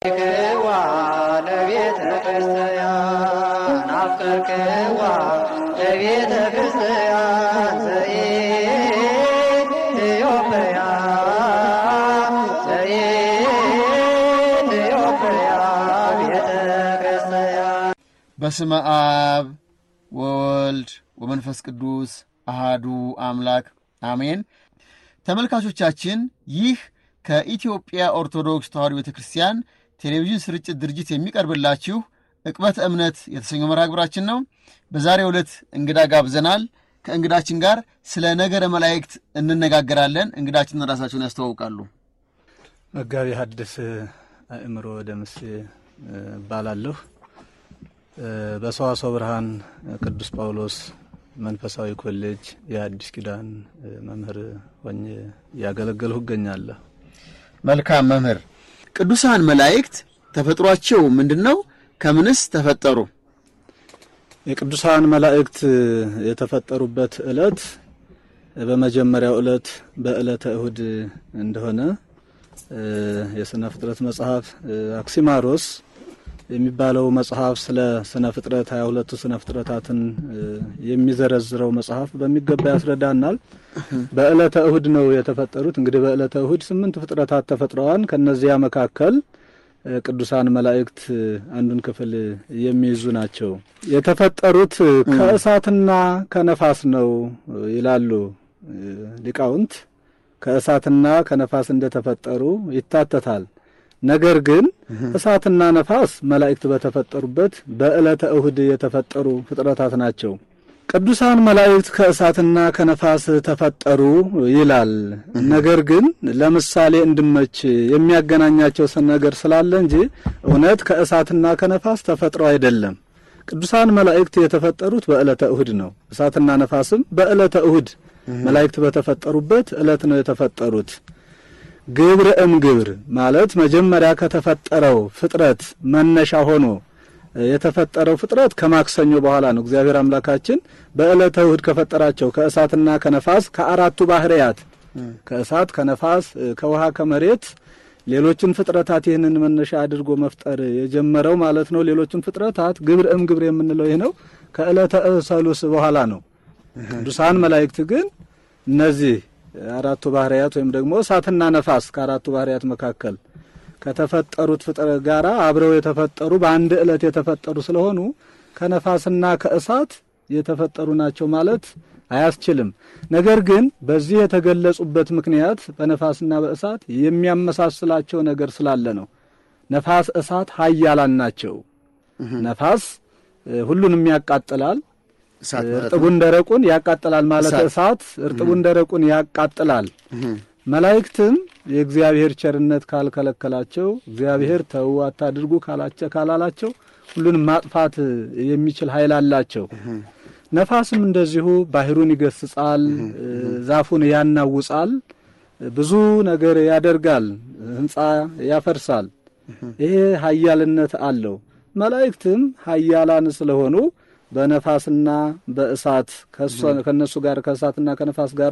ክዋ ለቤተ ክርስቲያን አፍቀርክዋ ለቤተ ክርስቲያን ዘኢትዮጵያ ዘኢትዮጵያ ቤተ ክርስቲያን በስመ አብ ወወልድ ወመንፈስ ቅዱስ አሃዱ አምላክ አሜን። ተመልካቾቻችን ይህ ከኢትዮጵያ ኦርቶዶክስ ተዋሕዶ ቤተ ክርስቲያን ቴሌቪዥን ስርጭት ድርጅት የሚቀርብላችሁ ዕቅበተ እምነት የተሰኘው መርሃ ግብራችን ነው። በዛሬው ዕለት እንግዳ ጋብዘናል። ከእንግዳችን ጋር ስለ ነገረ መላእክት እንነጋገራለን። እንግዳችን ራሳቸውን ያስተዋውቃሉ። መጋቢ ሐዲስ አእምሮ ደምሴ እባላለሁ። በሰዋስወ ብርሃን ቅዱስ ጳውሎስ መንፈሳዊ ኮሌጅ የአዲስ ኪዳን መምህር ሆኜ እያገለገልሁ እገኛለሁ። መልካም መምህር፣ ቅዱሳን መላእክት ተፈጥሯቸው ምንድን ነው? ከምንስ ተፈጠሩ? የቅዱሳን መላእክት የተፈጠሩበት ዕለት በመጀመሪያው ዕለት በዕለተ እሁድ እንደሆነ የሥነ ፍጥረት መጽሐፍ አክሲማሮስ የሚባለው መጽሐፍ ስለ ስነ ፍጥረት ሀያ ሁለቱ ስነ ፍጥረታትን የሚዘረዝረው መጽሐፍ በሚገባ ያስረዳናል። በዕለተ እሁድ ነው የተፈጠሩት። እንግዲህ በዕለተ እሁድ ስምንት ፍጥረታት ተፈጥረዋል። ከነዚያ መካከል ቅዱሳን መላእክት አንዱን ክፍል የሚይዙ ናቸው። የተፈጠሩት ከእሳትና ከነፋስ ነው ይላሉ ሊቃውንት። ከእሳትና ከነፋስ እንደተፈጠሩ ይታተታል። ነገር ግን እሳትና ነፋስ መላእክት በተፈጠሩበት በዕለተ እሁድ የተፈጠሩ ፍጥረታት ናቸው። ቅዱሳን መላእክት ከእሳትና ከነፋስ ተፈጠሩ ይላል። ነገር ግን ለምሳሌ እንድመች የሚያገናኛቸው ነገር ስላለ እንጂ እውነት ከእሳትና ከነፋስ ተፈጥረው አይደለም። ቅዱሳን መላእክት የተፈጠሩት በዕለተ እሁድ ነው። እሳትና ነፋስም በዕለተ እሁድ መላእክት በተፈጠሩበት ዕለት ነው የተፈጠሩት። ግብረ እም ግብር ማለት መጀመሪያ ከተፈጠረው ፍጥረት መነሻ ሆኖ የተፈጠረው ፍጥረት ከማክሰኞ በኋላ ነው። እግዚአብሔር አምላካችን በዕለተ እሁድ ከፈጠራቸው ከእሳትና ከነፋስ ከአራቱ ባህርያት ከእሳት፣ ከነፋስ፣ ከውሃ፣ ከመሬት ሌሎችን ፍጥረታት ይህንን መነሻ አድርጎ መፍጠር የጀመረው ማለት ነው። ሌሎችን ፍጥረታት ግብረ እም ግብር የምንለው ይህ ነው። ከዕለተ ሰሉስ በኋላ ነው። ቅዱሳን መላእክት ግን እነዚህ አራቱ ባህርያት ወይም ደግሞ እሳትና ነፋስ ከአራቱ ባህርያት መካከል ከተፈጠሩት ፍጥረት ጋር አብረው የተፈጠሩ በአንድ ዕለት የተፈጠሩ ስለሆኑ ከነፋስና ከእሳት የተፈጠሩ ናቸው ማለት አያስችልም። ነገር ግን በዚህ የተገለጹበት ምክንያት በነፋስና በእሳት የሚያመሳስላቸው ነገር ስላለ ነው። ነፋስ፣ እሳት ኃያላን ናቸው። ነፋስ ሁሉንም ያቃጥላል። እርጥቡን ደረቁን ያቃጥላል ማለት እሳት እርጥቡን ደረቁን ያቃጥላል። መላእክትም የእግዚአብሔር ቸርነት ካልከለከላቸው እግዚአብሔር ተው አታድርጉ ካላቸው ካላላቸው ሁሉንም ማጥፋት የሚችል ኃይል አላቸው። ነፋስም እንደዚሁ ባህሩን ይገስጻል፣ ዛፉን ያናውጻል፣ ብዙ ነገር ያደርጋል፣ ሕንጻ ያፈርሳል። ይሄ ኃያልነት አለው። መላእክትም ኃያላን ስለሆኑ በነፋስና በእሳት ከነሱ ጋር ከእሳትና ከነፋስ ጋር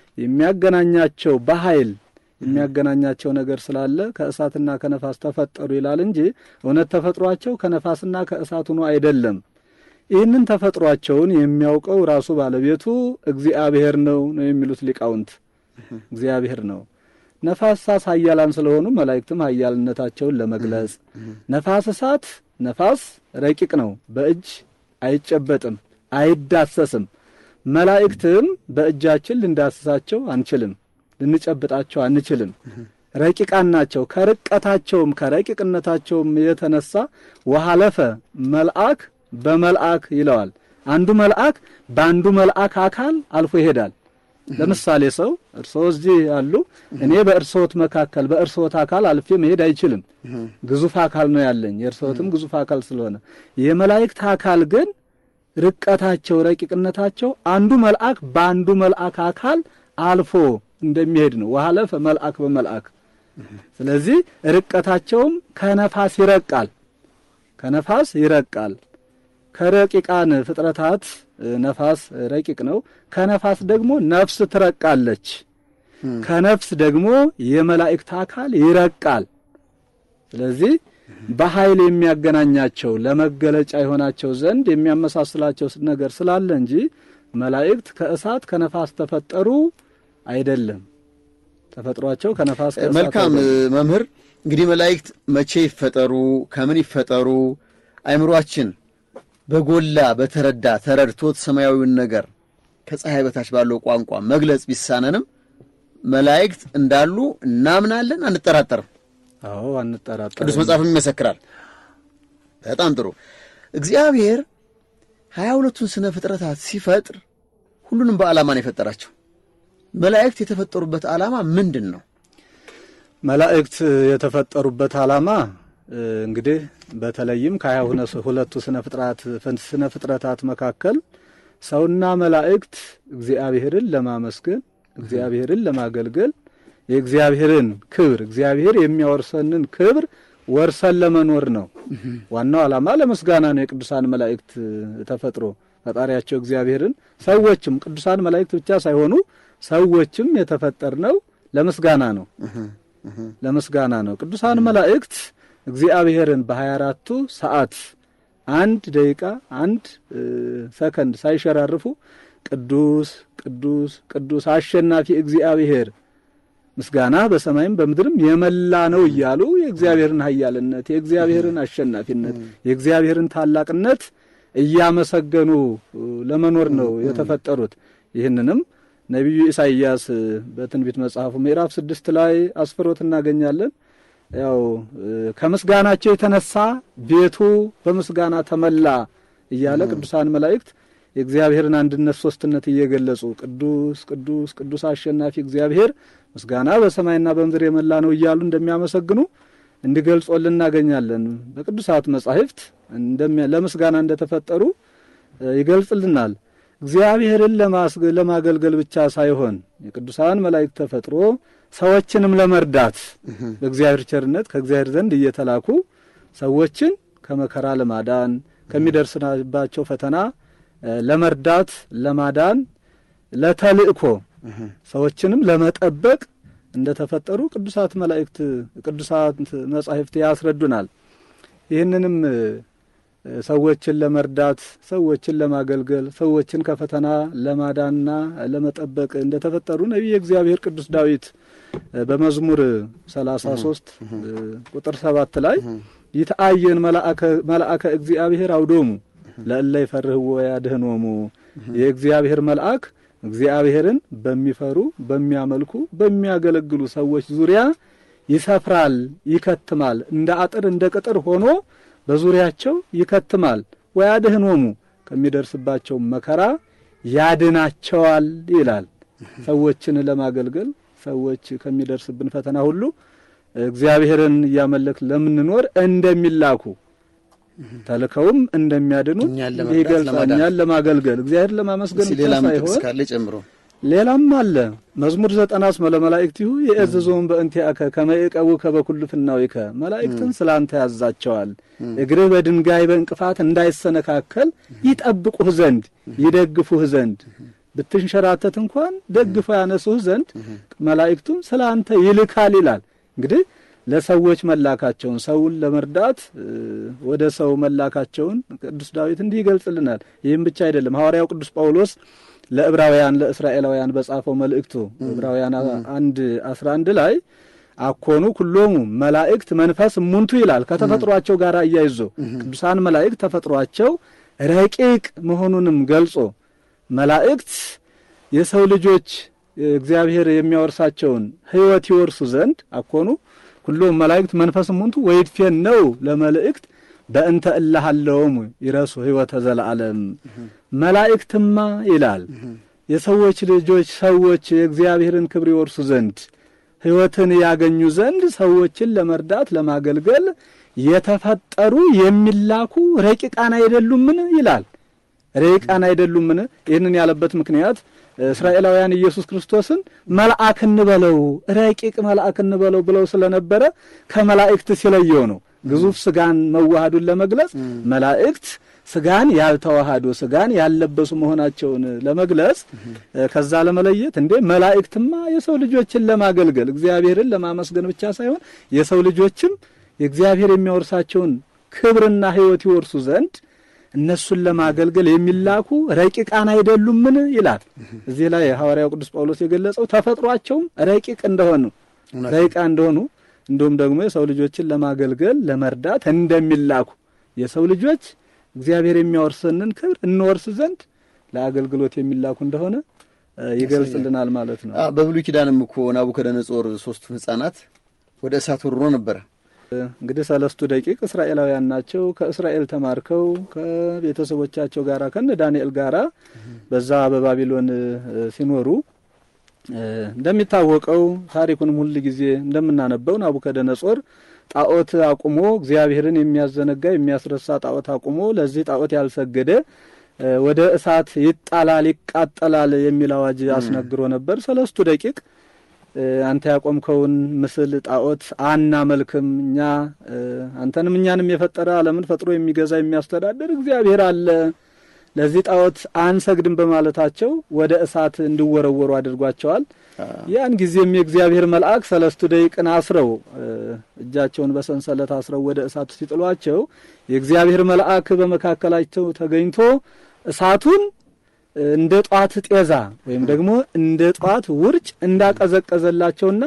የሚያገናኛቸው በኃይል የሚያገናኛቸው ነገር ስላለ ከእሳትና ከነፋስ ተፈጠሩ ይላል እንጂ እውነት ተፈጥሯቸው ከነፋስና ከእሳት ሆኖ አይደለም። ይህንን ተፈጥሯቸውን የሚያውቀው ራሱ ባለቤቱ እግዚአብሔር ነው ነው የሚሉት ሊቃውንት። እግዚአብሔር ነው። ነፋስ፣ እሳት ኃያላን ስለሆኑ መላእክትም ኃያልነታቸውን ለመግለጽ ነፋስ፣ እሳት ነፋስ ረቂቅ ነው፣ በእጅ አይጨበጥም፣ አይዳሰስም። መላእክትም በእጃችን ልንዳስሳቸው አንችልም፣ ልንጨብጣቸው አንችልም። ረቂቃን ናቸው። ከርቀታቸውም ከረቂቅነታቸውም የተነሳ ወሃለፈ መልአክ በመልአክ ይለዋል። አንዱ መልአክ በአንዱ መልአክ አካል አልፎ ይሄዳል። ለምሳሌ ሰው እርስዎ እዚህ ያሉ፣ እኔ በእርስዎት መካከል በእርስዎት አካል አልፌ መሄድ አይችልም። ግዙፍ አካል ነው ያለኝ፣ የእርስዎትም ግዙፍ አካል ስለሆነ የመላእክት አካል ግን ርቀታቸው ረቂቅነታቸው አንዱ መልአክ በአንዱ መልአክ አካል አልፎ እንደሚሄድ ነው። ወሃለፈ መልአክ በመልአክ ስለዚህ ርቀታቸውም ከነፋስ ይረቃል፣ ከነፋስ ይረቃል። ከረቂቃን ፍጥረታት ነፋስ ረቂቅ ነው። ከነፋስ ደግሞ ነፍስ ትረቃለች። ከነፍስ ደግሞ የመላእክት አካል ይረቃል። ስለዚህ በኃይል የሚያገናኛቸው ለመገለጫ የሆናቸው ዘንድ የሚያመሳስላቸው ነገር ስላለ እንጂ መላእክት ከእሳት ከነፋስ ተፈጠሩ አይደለም። ተፈጥሯቸው ከነፋስ ከእሳት መልካም አይደለም። መምህር፣ እንግዲህ መላእክት መቼ ይፈጠሩ፣ ከምን ይፈጠሩ፣ አይምሯችን በጎላ በተረዳ ተረድቶት ሰማያዊውን ነገር ከፀሐይ በታች ባለው ቋንቋ መግለጽ ቢሳነንም መላእክት እንዳሉ እናምናለን፣ አንጠራጠርም። አዎ አንጠራጠርም። ቅዱስ መጽሐፍም ይመሰክራል። በጣም ጥሩ። እግዚአብሔር ሀያ ሁለቱን ስነ ፍጥረታት ሲፈጥር ሁሉንም በዓላማ ነው የፈጠራቸው። መላእክት የተፈጠሩበት ዓላማ ምንድን ነው? መላእክት የተፈጠሩበት ዓላማ እ፣ እንግዲህ በተለይም ከሀያ ሁለቱ ስነ ፍጥረት ስነ ፍጥረታት መካከል ሰውና መላእክት እግዚአብሔርን ለማመስገን እግዚአብሔርን ለማገልገል የእግዚአብሔርን ክብር እግዚአብሔር የሚያወርሰንን ክብር ወርሰን ለመኖር ነው። ዋናው ዓላማ ለምስጋና ነው። የቅዱሳን መላእክት ተፈጥሮ ፈጣሪያቸው እግዚአብሔርን ሰዎችም ቅዱሳን መላእክት ብቻ ሳይሆኑ ሰዎችም የተፈጠርነው ለምስጋና ነው ለምስጋና ነው። ቅዱሳን መላእክት እግዚአብሔርን በሀያ አራቱ ሰዓት አንድ ደቂቃ አንድ እ፣ ሰከንድ ሳይሸራርፉ ቅዱስ ቅዱስ ቅዱስ አሸናፊ እግዚአብሔር ምስጋና በሰማይም በምድርም የመላ ነው እያሉ የእግዚአብሔርን ኃያልነት የእግዚአብሔርን አሸናፊነት የእግዚአብሔርን ታላቅነት እያመሰገኑ እ፣ ለመኖር ነው የተፈጠሩት። ይህንንም ነቢዩ ኢሳይያስ እ፣ በትንቢት መጽሐፉ ምዕራፍ ስድስት ላይ አስፍሮት እናገኛለን። ያው እ፣ ከምስጋናቸው የተነሳ ቤቱ በምስጋና ተመላ እያለ ቅዱሳን መላእክት የእግዚአብሔርን አንድነት ሶስትነት እየገለጹ ቅዱስ ቅዱስ ቅዱስ አሸናፊ እግዚአብሔር ምስጋና በሰማይና በምድር የመላ ነው እያሉ እንደሚያመሰግኑ እንዲገልጾልን እናገኛለን። በቅዱሳት መጻሕፍት እንደሚያ- ለምስጋና እንደተፈጠሩ እ፣ ይገልጽልናል። እግዚአብሔርን ለማስገ- ለማገልገል ብቻ ሳይሆን የቅዱሳን መላእክት ተፈጥሮ ሰዎችንም ለመርዳት በእግዚአብሔር ቸርነት ከእግዚአብሔር ዘንድ እየተላኩ ሰዎችን ከመከራ ለማዳን ከሚደርስባቸው ፈተና እ፣ ለመርዳት ለማዳን ለተልእኮ ሰዎችንም ለመጠበቅ እንደተፈጠሩ ቅዱሳት መላእክት ቅዱሳት መጻሕፍት ያስረዱናል። ይህንንም እ፣ ሰዎችን ለመርዳት ሰዎችን ለማገልገል ሰዎችን ከፈተና ለማዳንና ለመጠበቅ እንደተፈጠሩ ነቢየ እግዚአብሔር ቅዱስ ዳዊት እ፣ በመዝሙር 33 እ፣ ቁጥር ሰባት ላይ ይትአየን መልአከ እግዚአብሔር አውዶሙ ለእለ ይፈርህዎ ያድኅኖሙ የእግዚአብሔር መልአክ እግዚአብሔርን በሚፈሩ በሚያመልኩ በሚያገለግሉ ሰዎች ዙሪያ ይሰፍራል፣ ይከትማል። እንደ አጥር እንደ ቅጥር ሆኖ በዙሪያቸው ይከትማል። ወያድኅኖሙ ከሚደርስባቸው መከራ ያድናቸዋል ይላል። ሰዎችን ለማገልገል ሰዎች ከሚደርስብን ፈተና ሁሉ እግዚአብሔርን እያመለክ ለምንኖር እንደሚላኩ ተልከውም እንደሚያድኑ እኛን ለመርዳት ይገልጻል። ለማዳን። እኛን ለማገልገል እግዚአብሔርን ለማመስገን እስኪ ብቻ ሌላ ምጥቅስ ሳይሆን ካለ ጨምሮ ሌላም አለ። መዝሙር ዘጠና እስመ ለመላእክቲሁ የእዝዞም በእንቲአከ ከመ ይዕቀቡከ በኩሉ ፍናዊከ መላእክትን ስላንተ ያዛቸዋል። እግርህ በድንጋይ በእንቅፋት እንዳይሰነካከል ይጠብቁህ ዘንድ ይደግፉህ ዘንድ ብትንሸራተት እንኳን ደግፈው ያነሱህ ዘንድ መላእክቱን ስላንተ ይልካል ይላል። እንግዲህ ለሰዎች መላካቸውን ሰውን ለመርዳት እ፣ ወደ ሰው መላካቸውን ቅዱስ ዳዊት እንዲህ ይገልጽልናል። ይህም ብቻ አይደለም። ሐዋርያው ቅዱስ ጳውሎስ ለዕብራውያን ለእስራኤላውያን በጻፈው መልእክቱ ዕብራውያን አንድ አስራ አንድ ላይ አኮኑ ኩሎሙ መላእክት መንፈስ እሙንቱ ይላል። ከተፈጥሯቸው ጋር እያይዞ ቅዱሳን መላእክት ተፈጥሯቸው ረቂቅ መሆኑንም ገልጾ መላእክት የሰው ልጆች እግዚአብሔር የሚያወርሳቸውን ሕይወት ይወርሱ ዘንድ አኮኑ ኩሎም መላእክት መንፈስ እሙንቱ ወይድፌን ነው ለመልእክት በእንተ እላሃለውም ይረሱ ሕይወተ ዘለዓለም መላእክትማ ይላል የሰዎች ልጆች ሰዎች የእግዚአብሔርን ክብር ይወርሱ ዘንድ ሕይወትን ያገኙ ዘንድ ሰዎችን ለመርዳት ለማገልገል የተፈጠሩ የሚላኩ ረቂቃን አይደሉምን ይላል። ረቂቃን አይደሉምን? ይህንን ያለበት ምክንያት እስራኤላውያን ኢየሱስ ክርስቶስን መልአክ እንበለው ረቂቅ መልአክ እንበለው ብለው ስለነበረ ከመላእክት ሲለየው ነው። ግዙፍ ስጋን መዋሃዱን ለመግለጽ መላእክት ስጋን ያልተዋሃዱ ስጋን ያልለበሱ መሆናቸውን ለመግለጽ ከዛ ለመለየት እንዴ መላእክትማ የሰው ልጆችን ለማገልገል እግዚአብሔርን ለማመስገን ብቻ ሳይሆን የሰው ልጆችም የእግዚአብሔር የሚያወርሳቸውን ክብርና ሕይወት ይወርሱ ዘንድ እነሱን ለማገልገል የሚላኩ ረቂቃን አይደሉምን ይላል። እዚህ ላይ ሐዋርያው ቅዱስ ጳውሎስ የገለጸው ተፈጥሯቸውም ረቂቅ እንደሆኑ ረቂቃ እንደሆኑ እንዲሁም ደግሞ የሰው ልጆችን ለማገልገል ለመርዳት እንደሚላኩ የሰው ልጆች እግዚአብሔር የሚያወርሰንን ክብር እንወርስ ዘንድ ለአገልግሎት የሚላኩ እንደሆነ እ ይገልጽልናል ማለት ነው። አ፣ በብሉይ ኪዳንም እኮ ናቡከደነጾር ሶስቱ ሕፃናት ወደ እሳት ወርሮ ነበረ። እንግዲህ ሰለስቱ ደቂቅ እስራኤላውያን ናቸው። ከእስራኤል ተማርከው ከቤተሰቦቻቸው ጋራ ከነ ዳንኤል ጋራ በዛ በባቢሎን እ ሲኖሩ እ እንደሚታወቀው ታሪኩንም ሁል ጊዜ እንደምናነበው ናቡከደነጾር ጣዖት አቁሞ እግዚአብሔርን የሚያዘነጋ የሚያስረሳ ጣዖት አቁሞ ለዚህ ጣዖት ያልሰገደ እ ወደ እሳት ይጣላል፣ ይቃጠላል የሚል አዋጅ አስነግሮ ነበር። ሰለስቱ ደቂቅ እ አንተ ያቆምከውን ምስል ጣዖት አናመልክም፣ እኛ እ አንተንም እኛንም የፈጠረ ዓለምን ፈጥሮ የሚገዛ የሚያስተዳድር እግዚአብሔር አለ፣ ለዚህ ጣዖት አንሰግድም በማለታቸው ወደ እሳት እንዲወረወሩ አድርጓቸዋል። ያን ጊዜም የእግዚአብሔር መልአክ ሰለስቱ ደቂቅን አስረው እ እጃቸውን በሰንሰለት አስረው ወደ እሳቱ ሲጥሏቸው የእግዚአብሔር መልአክ በመካከላቸው ተገኝቶ እሳቱን እንደ ጧት ጤዛ ወይም ደግሞ እንደ ጧት ውርጭ እንዳቀዘቀዘላቸውና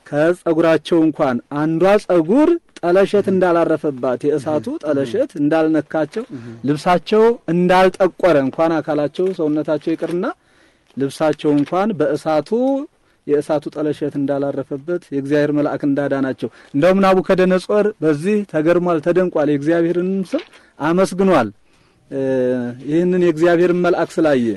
ከጸጉራቸው እንኳን አንዷ ጸጉር ጠለሸት እንዳላረፈባት የእሳቱ ጠለሸት እንዳልነካቸው ልብሳቸው እንዳልጠቆረ እንኳን አካላቸው ሰውነታቸው ይቅርና ልብሳቸው እንኳን በእሳቱ የእሳቱ ጠለሸት እንዳላረፈበት የእግዚአብሔር መልአክ እንዳዳናቸው እንደውም ናቡከደነጾር በዚህ ተገርሟል፣ ተደንቋል። የእግዚአብሔርንም ስም አመስግኗል። እ ይህንን የእግዚአብሔርን መልአክ ስላየ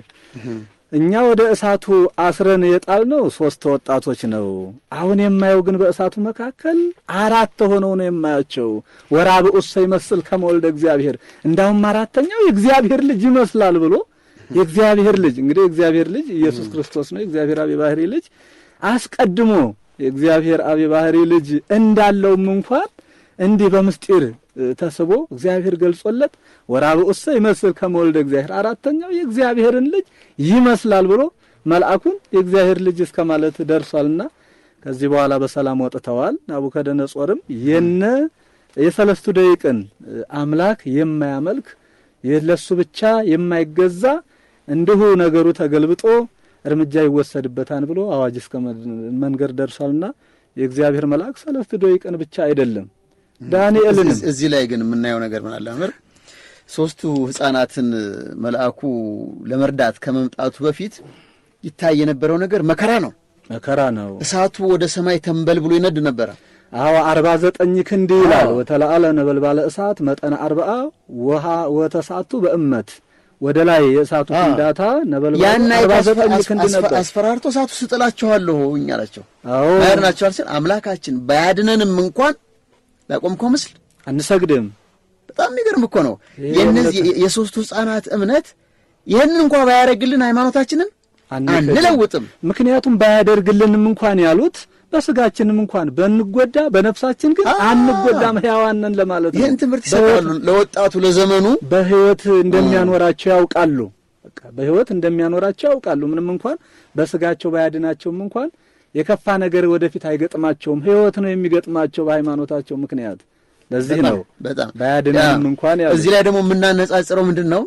እኛ ወደ እሳቱ አስረን የጣልነው ሶስት ወጣቶች ነው። አሁን የማየው ግን በእሳቱ መካከል አራት ሆነው ነው የማያቸው። ወራብዑሰ ይመስል ከመወልደ እግዚአብሔር እንዳውም አራተኛው የእግዚአብሔር ልጅ ይመስላል ብሎ የእግዚአብሔር ልጅ እንግዲህ የእግዚአብሔር ልጅ ኢየሱስ ክርስቶስ ነው። የእግዚአብሔር አብ የባህሪ ልጅ አስቀድሞ የእግዚአብሔር አብ የባህሪ ልጅ እንዳለውም እንኳን እንዲህ በምስጢር ተስቦ እግዚአብሔር ገልጾለት ወራብዑሰ ይመስል ከመወልደ እግዚአብሔር አራተኛው የእግዚአብሔርን ልጅ ይመስላል ብሎ መልአኩን የእግዚአብሔር ልጅ እስከ ማለት ደርሷልና ከዚህ በኋላ በሰላም ወጥተዋል። ናቡከደነጾርም የነ የሰለስቱ ደቂቅን አምላክ የማያመልክ ለሱ ብቻ የማይገዛ እንዲሁ ነገሩ ተገልብጦ እርምጃ ይወሰድበታል ብሎ አዋጅ እስከ መንገር ደርሷልና የእግዚአብሔር መልአክ ሰለስቱ ደቂቅን ብቻ አይደለም ዳንኤልንም እዚህ- እዚህ ላይ ግን የምናየው ነገር ምን አለ መምህር? ሶስቱ ሕፃናትን መልአኩ ለመርዳት ከመምጣቱ በፊት ይታይ የነበረው ነገር መከራ ነው። መከራ ነው። እሳቱ ወደ ሰማይ ተንበል ብሎ ይነድ ነበረ። አዎ አርባ ዘጠኝ ክንድ ይላል። አዎ። ወተለአለ ነበልባለ እሳት መጠነ አርብዓ ውሃ ወተሳቱ በእመት ወደ ላይ የእሳቱ አዎ። ፍንዳታ ነበልባሉ ያን አርባ አይነት ዘጠኝ አስ- ክንድ አስፈ- ነበር። አስፈራርቶ እሳቱ ስጥላችኋለሁ እኛ አላቸው። አዎ ያድናቸዋል ሲል አምላካችን ባያድነንም እንኳን ላቆምከው ምስል አንሰግድም። በጣም የሚገርም እኮ ነው። ይሄ የእነዚህ እምነት- የሶስቱ ሕፃናት እምነት ይህንን እንኳ ባያደርግልን ሃይማኖታችንን አንክድም። አንለውጥም። ምክንያቱም ባያደርግልንም እንኳን ያሉት በስጋችንም እንኳን በንጎዳ በነፍሳችን ግን አዎ። አንጎዳም ሕያዋን ነን ለማለት ነው። ይህን ትምህርት ይሰጣሉ ለወጣቱ ለዘመኑ በህይወት እንደሚያኖራቸው ያውቃሉ። በቃ በህይወት እንደሚያኖራቸው ያውቃሉ። ምንም እንኳን በስጋቸው ባያድናቸውም እንኳን የከፋ ነገር ወደፊት አይገጥማቸውም። ህይወት ነው የሚገጥማቸው በሃይማኖታቸው ምክንያት። ለዚህ በጣም ነው በጣም ባያድነንም ያ፣ እንኳን ያሉት። እዚህ ላይ ደግሞ የምናነጻጽረው ምንድን ነው?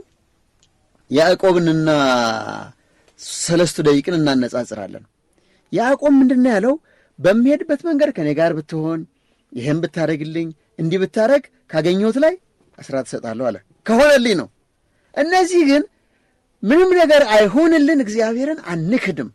ያዕቆብንና ሰለስቱ ደቂቅን እናነጻጽራለን። ያዕቆብ ምንድን ነው ያለው? በሚሄድበት መንገድ ከኔ ጋር ብትሆን፣ ይህን ብታደርግልኝ፣ እንዲህ ብታደርግ ካገኘሁት ላይ አስራት እሰጣለሁ አለ። ከሆነልኝ ነው። እነዚህ ግን ምንም ነገር አይሆንልን፣ እግዚአብሔርን አንክድም።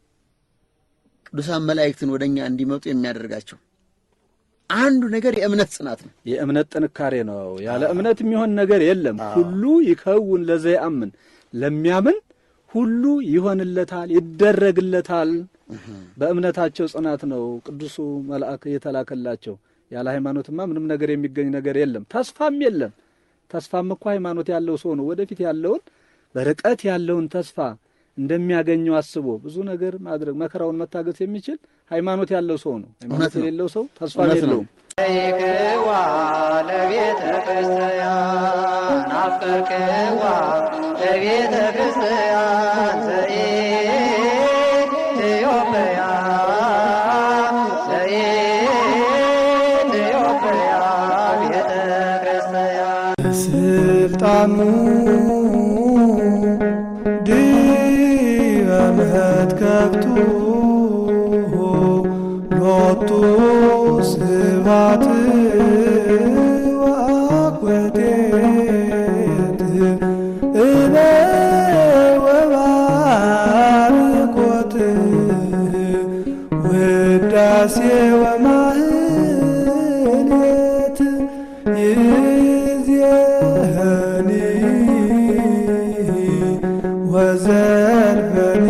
ቅዱሳን መላእክትን ወደ እኛ እንዲመጡ የሚያደርጋቸው አንዱ ነገር የእምነት ጽናት ነው። የእምነት ጥንካሬ ነው። ያለ እምነት የሚሆን ነገር የለም። ሁሉ ይከውን ለዘያምን ለሚያምን ሁሉ ይሆንለታል፣ ይደረግለታል። በእምነታቸው ጽናት ነው ቅዱሱ መልአክ የተላከላቸው። ያለ ሃይማኖትማ ምንም ነገር የሚገኝ ነገር የለም፣ ተስፋም የለም። ተስፋም እኮ ሃይማኖት ያለው ሰው ነው ወደፊት ያለውን በርቀት ያለውን ተስፋ እንደሚያገኘው አስቦ ብዙ ነገር ማድረግ መከራውን መታገስ የሚችል ሃይማኖት ያለው ሰው ነው። ሃይማኖት እውነት ነው። የሌለው ሰው ተስፋ እውነት ነው። የለውም። ይክዋ ለቤተ ክርስቲያን አፍቅርክዋ ለቤተ ክርስቲያን ዘኢትዮጵያ ዘኢትዮጵያ ስልጣኑ ዲበ መትከፍቱ ሎቱ ስብሐት ወአኮቴት እለ ወባርኮት ውዳሴ ወማህሌት ይእዜኒ ወዘልፈኒ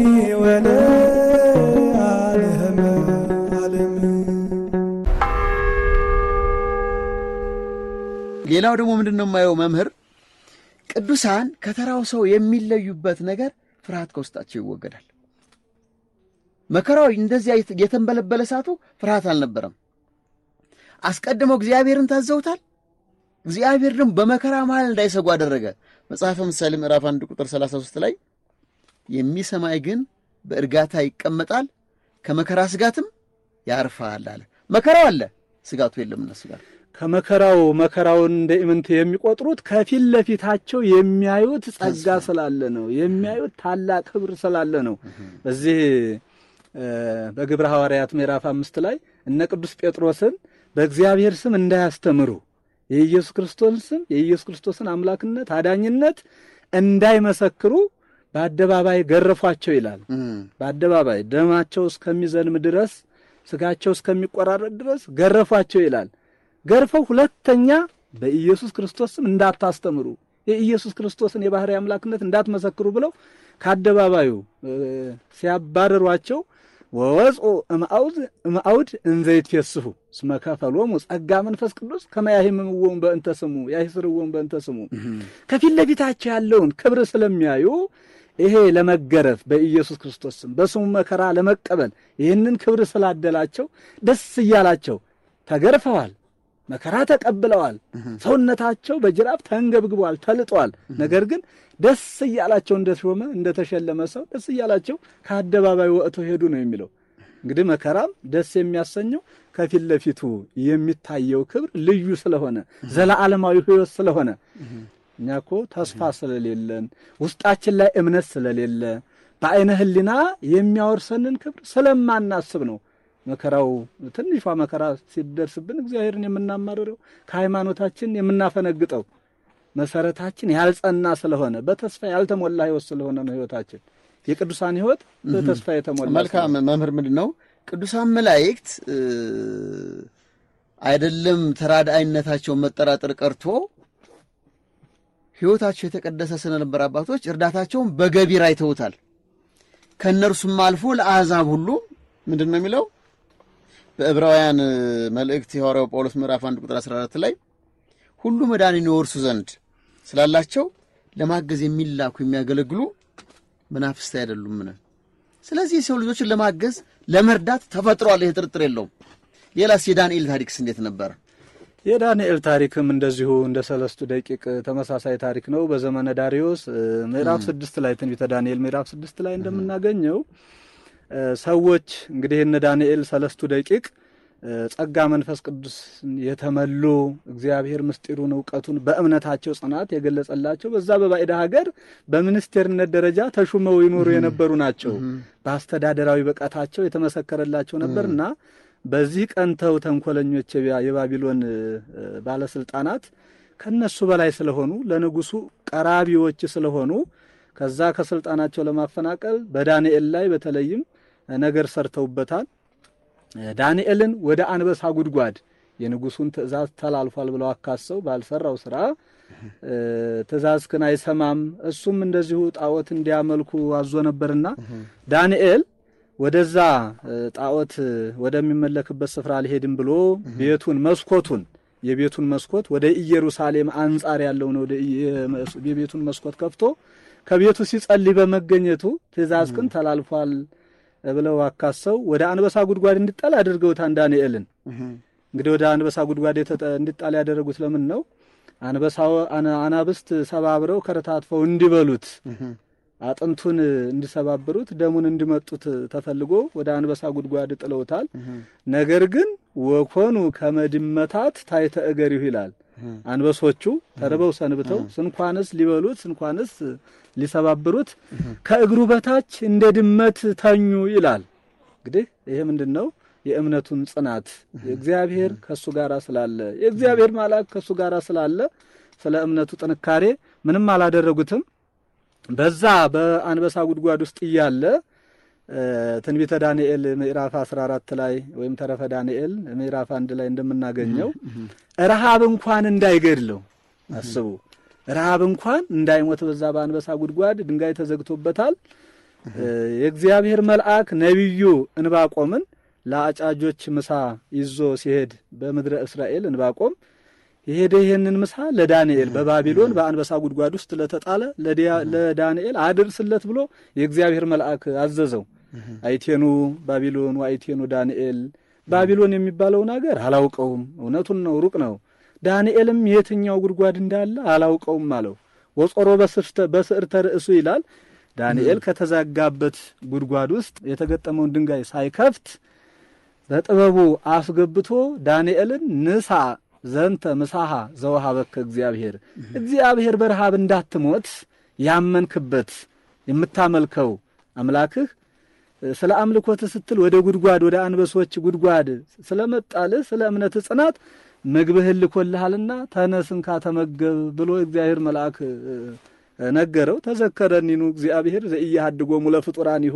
ወለዓለመ ዓለም ሌላው ደግሞ ምንድን ነው የማየው መምህር ቅዱሳን ከተራው ሰው የሚለዩበት ነገር ፍርሃት ከውስጣቸው ይወገዳል። መከራው እንደዚያ የት- የተንበለበለ እሳቱ ፍርሃት አልነበረም። አስቀድመው እግዚአብሔርን ታዘውታል። እግዚአብሔር ደግሞ በመከራ መሃል እንዳይሰጉ አደረገ። መጽሐፈ ምሳሌ ምዕራፍ አንድ ቁጥር 33 ላይ የሚሰማይ ግን በእርጋታ ይቀመጣል፣ ከመከራ ስጋትም ያርፋል አለ። መከራው አለ፣ ስጋቱ የለም እነሱ ጋር። ከመከራው መከራውን እንደ ኢምንት የሚቆጥሩት ከፊት ለፊታቸው የሚያዩት ጸጋ ስላለ ነው። የሚያዩት ታላቅ ክብር ስላለ ነው። በዚህ እ፣ በግብረ ሐዋርያት ምዕራፍ አምስት ላይ እነ ቅዱስ ጴጥሮስን በእግዚአብሔር ስም እንዳያስተምሩ የኢየሱስ ክርስቶስን ስም የኢየሱስ ክርስቶስን አምላክነት አዳኝነት እንዳይመሰክሩ በአደባባይ ገረፏቸው ይላል። በአደባባይ ደማቸው እስከሚዘንም ድረስ ስጋቸው እስከሚቆራረጥ ድረስ ገረፏቸው ይላል። ገርፈው ሁለተኛ በኢየሱስ ክርስቶስ ስም እንዳታስተምሩ የኢየሱስ ክርስቶስን የባህሪ አምላክነት እንዳትመሰክሩ ብለው ከአደባባዩ እ፣ ሲያባረሯቸው ወወፅኡ እምአውድ እምአውድ እንዘ ይትፌስሑ እስመ ከፈሎሙ ጸጋ መንፈስ ቅዱስ ከመ ያህምምዎሙ በእንተ ስሙ ያህስርዎሙ በእንተ ስሙ ከፊት ለፊታቸው ያለውን ክብር ስለሚያዩ ይሄ ለመገረፍ በኢየሱስ ክርስቶስ ስም በስሙ መከራ ለመቀበል ይህንን ክብር ስላደላቸው ደስ እያላቸው ተገርፈዋል፣ መከራ ተቀብለዋል። ሰውነታቸው በጅራፍ ተንገብግቧል፣ ተልጧል። ነገር ግን ደስ እያላቸው እንደሾመ እንደተሸለመ ሰው ደስ እያላቸው ከአደባባይ ወጥተው ሄዱ ነው የሚለው። እንግዲህ መከራም ደስ የሚያሰኘው ከፊት ለፊቱ የሚታየው ክብር ልዩ ስለሆነ ዘለዓለማዊ ሕይወት ስለሆነ እኛ እኮ ተስፋ ስለሌለን ውስጣችን ላይ እምነት ስለሌለ በአይነ ሕሊና የሚያወርሰንን ክብር ስለማናስብ ነው መከራው ትንሿ መከራ ሲደርስብን እግዚአብሔርን የምናማርረው ከሃይማኖታችን የምናፈነግጠው መሰረታችን ያልጸና ስለሆነ በተስፋ ያልተሞላ ሕይወት ስለሆነ ነው ሕይወታችን የቅዱሳን ሕይወት በተስፋ የተሞላ መልካም መምህር፣ ምንድን ነው ቅዱሳን መላእክት እ፣ አይደለም ተራዳኢነታቸውን መጠራጠር ቀርቶ ሕይወታቸው የተቀደሰ ስለነበር አባቶች እርዳታቸውን በገቢር አይተውታል። ከእነርሱም አልፎ ለአሕዛብ ሁሉ ምንድን ነው የሚለው በዕብራውያን እ፣ መልእክት የሐዋርያው ጳውሎስ ምዕራፍ 1 ቁጥር 14 ላይ ሁሉ መዳንን ይወርሱ ዘንድ ስላላቸው ለማገዝ የሚላኩ የሚያገለግሉ መናፍስት አይደሉምን? ስለዚህ የሰው ልጆችን ለማገዝ ለመርዳት ተፈጥሯል። ይህ ጥርጥር የለውም። ሌላስ የዳንኤል ታሪክስ እንዴት ነበር? የዳንኤል ታሪክም እንደዚሁ እንደ ሰለስቱ ደቂቅ ተመሳሳይ ታሪክ ነው። በዘመነ ዳሪዮስ እ፣ ምዕራፍ ስድስት ላይ ትንቢተ ዳንኤል ምዕራፍ ስድስት ላይ እንደምናገኘው እ፣ ሰዎች እንግዲህ እነ ዳንኤል ሰለስቱ ደቂቅ እ፣ ጸጋ መንፈስ ቅዱስ የተመሉ እግዚአብሔር ምስጢሩን እውቀቱን በእምነታቸው ጽናት የገለጸላቸው በዛ በባዕድ ሀገር በሚኒስቴርነት ደረጃ ተሹመው ይኖሩ የነበሩ ናቸው። በአስተዳደራዊ ብቃታቸው የተመሰከረላቸው ነበርና በዚህ ቀንተው ተንኮለኞች የባ- የባቢሎን እ፣ ባለስልጣናት ከነሱ በላይ ስለሆኑ ለንጉሱ ቀራቢዎች ስለሆኑ ከዛ ከስልጣናቸው ለማፈናቀል በዳንኤል ላይ በተለይም ነገር ሰርተውበታል። ዳንኤልን ወደ አንበሳ ጉድጓድ የንጉሱን ትእዛዝ ተላልፏል ብለው አካሰው ባልሰራው ስራ እ፣ ትእዛዝክን አይሰማም፣ እሱም እንደዚሁ ጣዖት እንዲያመልኩ አዞ ነበርና ዳንኤል ወደዛ እ፣ ጣዖት ወደሚመለክበት ስፍራ አልሄድም ብሎ ቤቱን መስኮቱን የቤቱን መስኮት ወደ ኢየሩሳሌም አንጻር ያለውን ወደ ኢየ- የቤቱን መስኮት ከፍቶ ከቤቱ ሲጸልይ በመገኘቱ ትእዛዝክን ተላልፏል ብለው አካሰው ወደ አንበሳ ጉድጓድ እንዲጣል አድርገውታን ዳንኤልን እንግዲህ ወደ አንበሳ ጉድጓድ የተጠ- እንዲጣል ያደረጉት ለምን ነው? አንበሳው አና- አናብስት ሰባብረው ከረታትፈው እንዲበሉት አጥንቱን እንዲሰባብሩት ደሙን እንዲመጡት ተፈልጎ ወደ አንበሳ ጉድጓድ ጥለውታል። ነገር ግን ወኮኑ ከመድመታት ታይተ እገሪሁ ይላል። አንበሶቹ ተርበው ሰንብተው ስንኳንስ ሊበሉት ስንኳንስ ሊሰባብሩት ከእግሩ በታች እንደ ድመት ተኙ ይላል። እንግዲህ ይሄ ምንድን ነው? የእምነቱን ጽናት የእግዚአብሔር ከእሱ ጋር ስላለ የእግዚአብሔር መልአክ ከእሱ ጋር ስላለ ስለ እምነቱ ጥንካሬ ምንም አላደረጉትም። በዛ በአንበሳ ጉድጓድ ውስጥ እያለ ትንቢተ ዳንኤል ምዕራፍ 14 ላይ ወይም ተረፈ ዳንኤል ምዕራፍ አንድ ላይ እንደምናገኘው ረሃብ እንኳን እንዳይገድለው አስቡ። ረሃብ እንኳን እንዳይሞት በዛ በአንበሳ ጉድጓድ ድንጋይ ተዘግቶበታል። የእግዚአብሔር መልአክ ነቢዩ እንባቆምን ለአጫጆች ምሳ ይዞ ሲሄድ በምድረ እስራኤል እንባቆም የሄደ ይህንን ምሳ ለዳንኤል በባቢሎን በአንበሳ ጉድጓድ ውስጥ ለተጣለ ለዳንኤል አድርስለት ብሎ የእግዚአብሔር መልአክ አዘዘው። አይቴኑ ባቢሎን ወአይቴኑ ዳንኤል ባቢሎን የሚባለውን አገር አላውቀውም፣ እውነቱን ነው፣ ሩቅ ነው። ዳንኤልም የትኛው ጉድጓድ እንዳለ አላውቀውም አለው። ወጾሮ በስዕርተ ርእሱ ይላል። ዳንኤል ከተዘጋበት ጉድጓድ ውስጥ የተገጠመውን ድንጋይ ሳይከፍት በጥበቡ አስገብቶ ዳንኤልን ንሳ ዘንተ ምሳሃ ዘወሃበከ እግዚአብሔር እግዚአብሔር በረሃብ እንዳትሞት ያመንክበት የምታመልከው አምላክህ ስለ አምልኮት ስትል ወደ ጉድጓድ ወደ አንበሶች ጉድጓድ ስለመጣልህ ስለ እምነት ጽናት ምግብህን ልኮልሃልና ተነስንካ ተመገብ ብሎ እግዚአብሔር መልአክ ነገረው። ተዘከረኒኑ እግዚአብሔር ዘኢያሃድጎሙ ለፍጡራኒሁ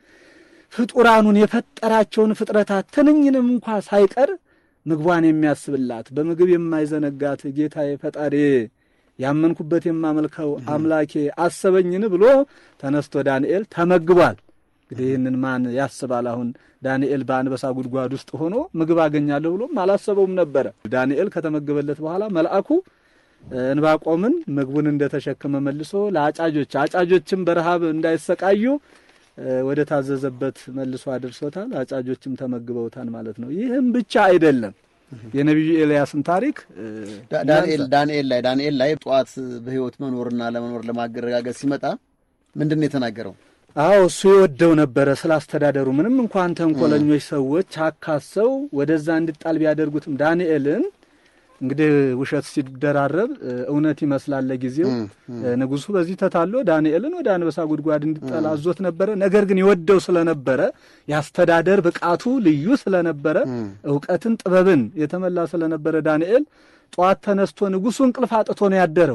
ፍጡራኑን የፈጠራቸውን ፍጥረታት ትንኝንም እንኳ ሳይቀር ምግቧን የሚያስብላት በምግብ የማይዘነጋት ጌታዬ ፈጣሪ ያመንኩበት የማመልከው አምላኬ አሰበኝን ብሎ ተነስቶ ዳንኤል ተመግቧል። እንግዲህ ይህንን ማን ያስባል? አሁን ዳንኤል በአንበሳ ጉድጓድ ውስጥ ሆኖ ምግብ አገኛለሁ ብሎም አላሰበውም ነበረ። ዳንኤል ከተመገበለት በኋላ መልአኩ እንባቆምን ምግቡን እንደተሸከመ መልሶ ለአጫጆች አጫጆችም በረሃብ እንዳይሰቃዩ ወደ ታዘዘበት መልሶ አድርሶታል። አጫጆችም ተመግበውታል ማለት ነው። ይህም ብቻ አይደለም። የነቢዩ ኤልያስን ታሪክ ዳንኤል ዳንኤል ላይ ዳንኤል ላይ ጠዋት በሕይወት መኖርና ለመኖር ለማረጋገጥ ሲመጣ ምንድን ነው የተናገረው? አዎ እሱ የወደው ነበረ ስለ አስተዳደሩ። ምንም እንኳን ተንኮለኞች ሰዎች አካሰው ወደዛ እንዲጣል ቢያደርጉትም ዳንኤልን እንግዲህ ውሸት ሲደራረብ እውነት ይመስላል ለጊዜው። ንጉሡ በዚህ ተታሎ ዳንኤልን ወደ አንበሳ ጉድጓድ እንዲጣል አዞት ነበረ። ነገር ግን የወደው ስለነበረ የአስተዳደር ብቃቱ ልዩ ስለነበረ እውቀትን፣ ጥበብን የተመላ ስለነበረ ዳንኤል ጠዋት ተነስቶ ንጉሡ እንቅልፍ አጥቶ ነው ያደረው።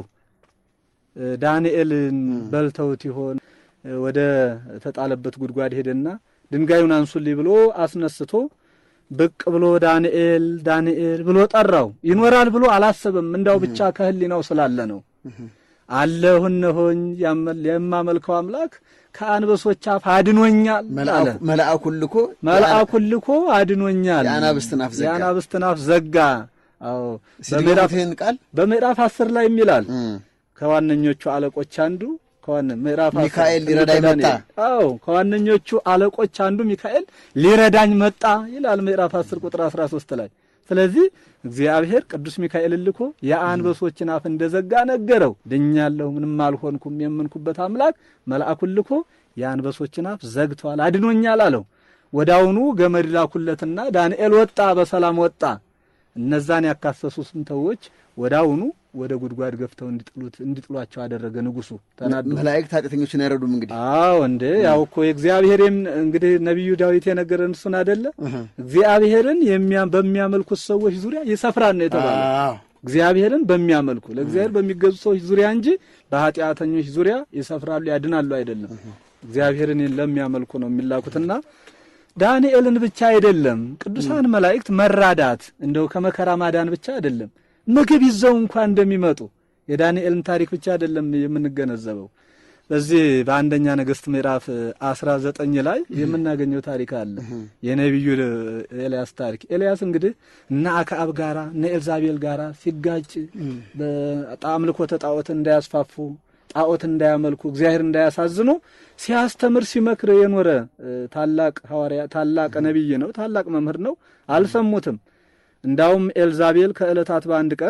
ዳንኤልን በልተውት ይሆን ወደ ተጣለበት ጉድጓድ ሄደና ድንጋዩን አንሱልኝ ብሎ አስነስቶ ብቅ ብሎ ዳንኤል ዳንኤል ብሎ ጠራው። ይኖራል ብሎ አላሰበም። እንዳው ብቻ ከህሊናው ስላለ ነው። አለሁ እነሆኝ የማመልከው አምላክ ከአንበሶች አፍ አድኖኛል አለ። መልአኩን ልኮ መልአኩን ልኮ አድኖኛል። የአናብስትን አፍ ዘጋ። የአናብስትን አፍ ዘጋ። አዎ ሲድገሙትህን ቃል በምዕራፍ አስር ላይ የሚላል ከዋነኞቹ አለቆች አንዱ ከዋነ ምዕራፍ ሚካኤል ሊረዳኝ መጣ። አዎ ከዋነኞቹ አለቆች አንዱ ሚካኤል ሊረዳኝ መጣ ይላል ምዕራፍ 10 ቁጥር 13 ላይ። ስለዚህ እግዚአብሔር ቅዱስ ሚካኤልን ልኮ የአንበሶችን አፍ እንደዘጋ ነገረው። ድኛለሁ፣ ምንም አልሆንኩም የምንኩበት አምላክ መልአኩን ልኮ የአንበሶችን አፍ ዘግቷል፣ አድኖኛል አለው። ወዳውኑ ገመድ ላኩለትና ዳንኤል ወጣ፣ በሰላም ወጣ። እነዛን ያካሰሱ ስንተዎች ወዳውኑ ወደ ጉድጓድ ገፍተው እንዲጥሉት እንዲጥሏቸው አደረገ ንጉሡ ተናዶ። መላእክት ኃጢአተኞችን አይረዱም። እንግዲህ አዎ እንዴ ያው እኮ የእግዚአብሔርም እንግዲህ ነቢዩ ዳዊት የነገረን እሱን አደለ። እግዚአብሔርን በሚያመልኩት ሰዎች ዙሪያ ይሰፍራል ነው የተባለ። እግዚአብሔርን በሚያመልኩ ለእግዚአብሔር በሚገዙ ሰዎች ዙሪያ እንጂ በኃጢአተኞች ዙሪያ ይሰፍራሉ ያድናሉ አይደለም። እግዚአብሔርን ለሚያመልኩ ነው የሚላኩትና ዳንኤልን ብቻ አይደለም ቅዱሳን መላእክት መራዳት እንደው ከመከራ ማዳን ብቻ አይደለም ምግብ ይዘው እንኳን እንደሚመጡ የዳንኤልን ታሪክ ብቻ አይደለም የምንገነዘበው። በዚህ በአንደኛ ነገሥት ምዕራፍ አስራ ዘጠኝ ላይ የምናገኘው ታሪክ አለ። የነቢዩ ኤልያስ ታሪክ። ኤልያስ እንግዲህ እነ አክዓብ ጋራ እነ ኤልዛቤል ጋራ ሲጋጭ በአምልኮተ ጣዖት እንዳያስፋፉ ጣዖት እንዳያመልኩ እግዚአብሔር እንዳያሳዝኑ ሲያስተምር ሲመክር የኖረ ታላቅ ሐዋርያ ታላቅ ነቢይ ነው። ታላቅ መምህር ነው። አልሰሙትም። እንዳውም ኤልዛቤል ከዕለታት በአንድ ቀን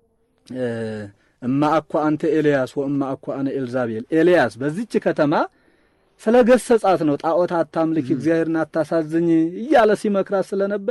እማ አኳ አንተ ኤልያስ ወእማ አኳ አነ ኤልዛቤል፣ ኤልያስ በዚች ከተማ ስለ ገሰጻት ነው ጣዖት አታምልክ፣ እግዚአብሔርን አታሳዝኝ እያለ ሲመክራት ስለነበረ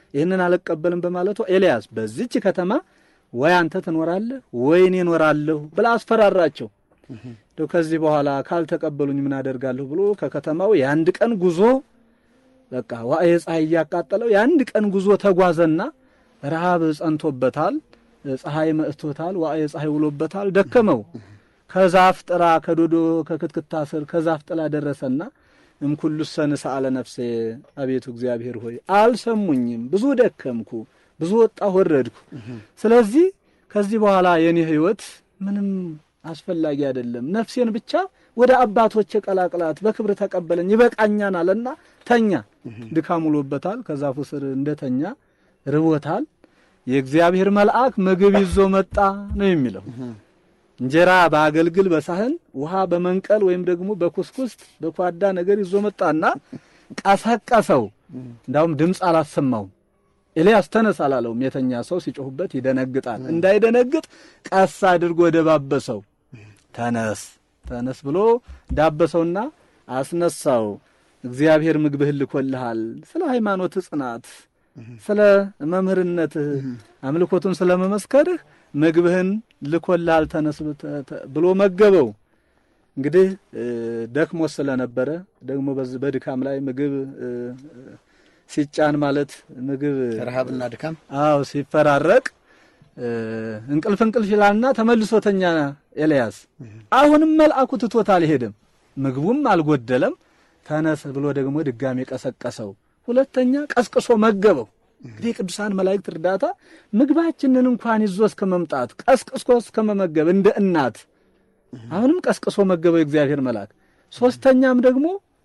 ይህንን አልቀበልም በማለቱ ኤልያስ በዚች ከተማ ወይ አንተ ትኖራለህ ወይ እኔ እኖራለሁ ብላ አስፈራራቸው። እንደው ከዚህ በኋላ ካልተቀበሉኝ ምን አደርጋለሁ ብሎ ከከተማው የአንድ ቀን ጉዞ በቃ ዋዕየ ፀሐይ እያቃጠለው የአንድ ቀን ጉዞ ተጓዘና ረሃብ ጸንቶበታል፣ ፀሐይ መጥቶታል፣ ዋዕየ ፀሐይ ውሎበታል፣ ደከመው። ከዛፍ ጥራ ከዶዶ ከክትክታ ስር ከዛፍ ጥላ ደረሰና እምኩሉ ሰንስ አለ ነፍሴ አቤቱ እግዚአብሔር ሆይ አልሰሙኝም፣ ብዙ ደከምኩ፣ ብዙ ወጣሁ ወረድኩ። ስለዚህ ከዚህ በኋላ የኔ ሕይወት ምንም አስፈላጊ አይደለም፣ ነፍሴን ብቻ ወደ አባቶች ቀላቅላት፣ በክብር ተቀበለኝ፣ ይበቃኛል አለና ተኛ። ድካም ውሎበታል። ከዛፉ ስር እንደተኛ ርቦታል። የእግዚአብሔር መልአክ ምግብ ይዞ መጣ ነው የሚለው እንጀራ በአገልግል በሳህን ውሃ በመንቀል ወይም ደግሞ በኩስኩስት በኳዳ ነገር ይዞ መጣና ቀሰቀሰው። እንዳውም ድምፅ አላሰማውም። ኤልያስ ተነስ አላለውም። የተኛ ሰው ሲጮሁበት ይደነግጣል። እንዳይደነግጥ ቀስ አድርጎ ደባበሰው። ተነስ ተነስ ብሎ ዳበሰውና አስነሳው። እግዚአብሔር ምግብህን ልኮልሃል። ስለ ሃይማኖት ጽናት፣ ስለ መምህርነትህ፣ አምልኮቱን ስለ መመስከርህ ምግብህን ልኮልሃል ተነስ ብሎ መገበው። እንግዲህ ደክሞ ስለነበረ ደግሞ በዚህ በድካም ላይ ምግብ ሲጫን ማለት ምግብ ረሃብና ድካም አዎ ሲፈራረቅ እንቅልፍ እንቅልፍ ይላልና ተመልሶ ተኛ ኤልያስ። አሁንም መልአኩ ትቶት አልሄደም፣ ምግቡም አልጎደለም። ተነስ ብሎ ደግሞ ድጋሜ ቀሰቀሰው። ሁለተኛ ቀስቅሶ መገበው። እንግዲህ የቅዱሳን መላእክት እርዳታ ምግባችንን እንኳን ይዞ እስከ መምጣት ቀስቅሶ እስከ መመገብ እንደ እናት አሁንም ቀስቅሶ መገበው የእግዚአብሔር መልአክ። ሶስተኛም ደግሞ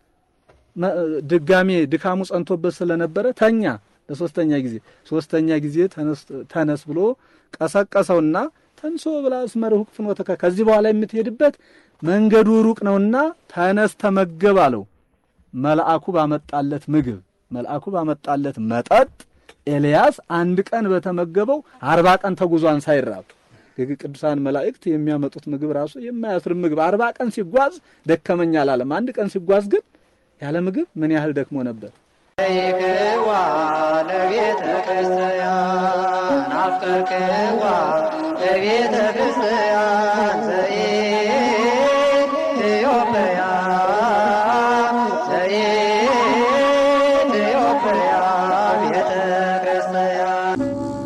ድጋሜ ድካሙ ጸንቶበት ስለነበረ ተኛ ለሶስተኛ ጊዜ ሶስተኛ ጊዜ ተነስ ብሎ ቀሰቀሰውና ተንሶ ብላ አስመርሁቅ ፍኖተከ ከዚህ በኋላ የምትሄድበት መንገዱ ሩቅ ነውና ተነስ ተመገብ አለው። መልአኩ ባመጣለት ምግብ መልአኩ ባመጣለት መጠጥ ኤልያስ አንድ ቀን በተመገበው አርባ ቀን ተጉዟን ሳይራብ ቅዱሳን መላእክት የሚያመጡት ምግብ ራሱ የማያስርብ ምግብ አርባ ቀን ሲጓዝ ደከመኝ አላለም። አንድ ቀን ሲጓዝ ግን ያለ ምግብ ምን ያህል ደክሞ ነበር። ይክዋ ለቤተ ክርስቲያን አፍቀርክዋ ለቤተ ክርስቲያን ዘኢትዮጵያ ዘኢትዮጵያ ቤተ ክርስቲያን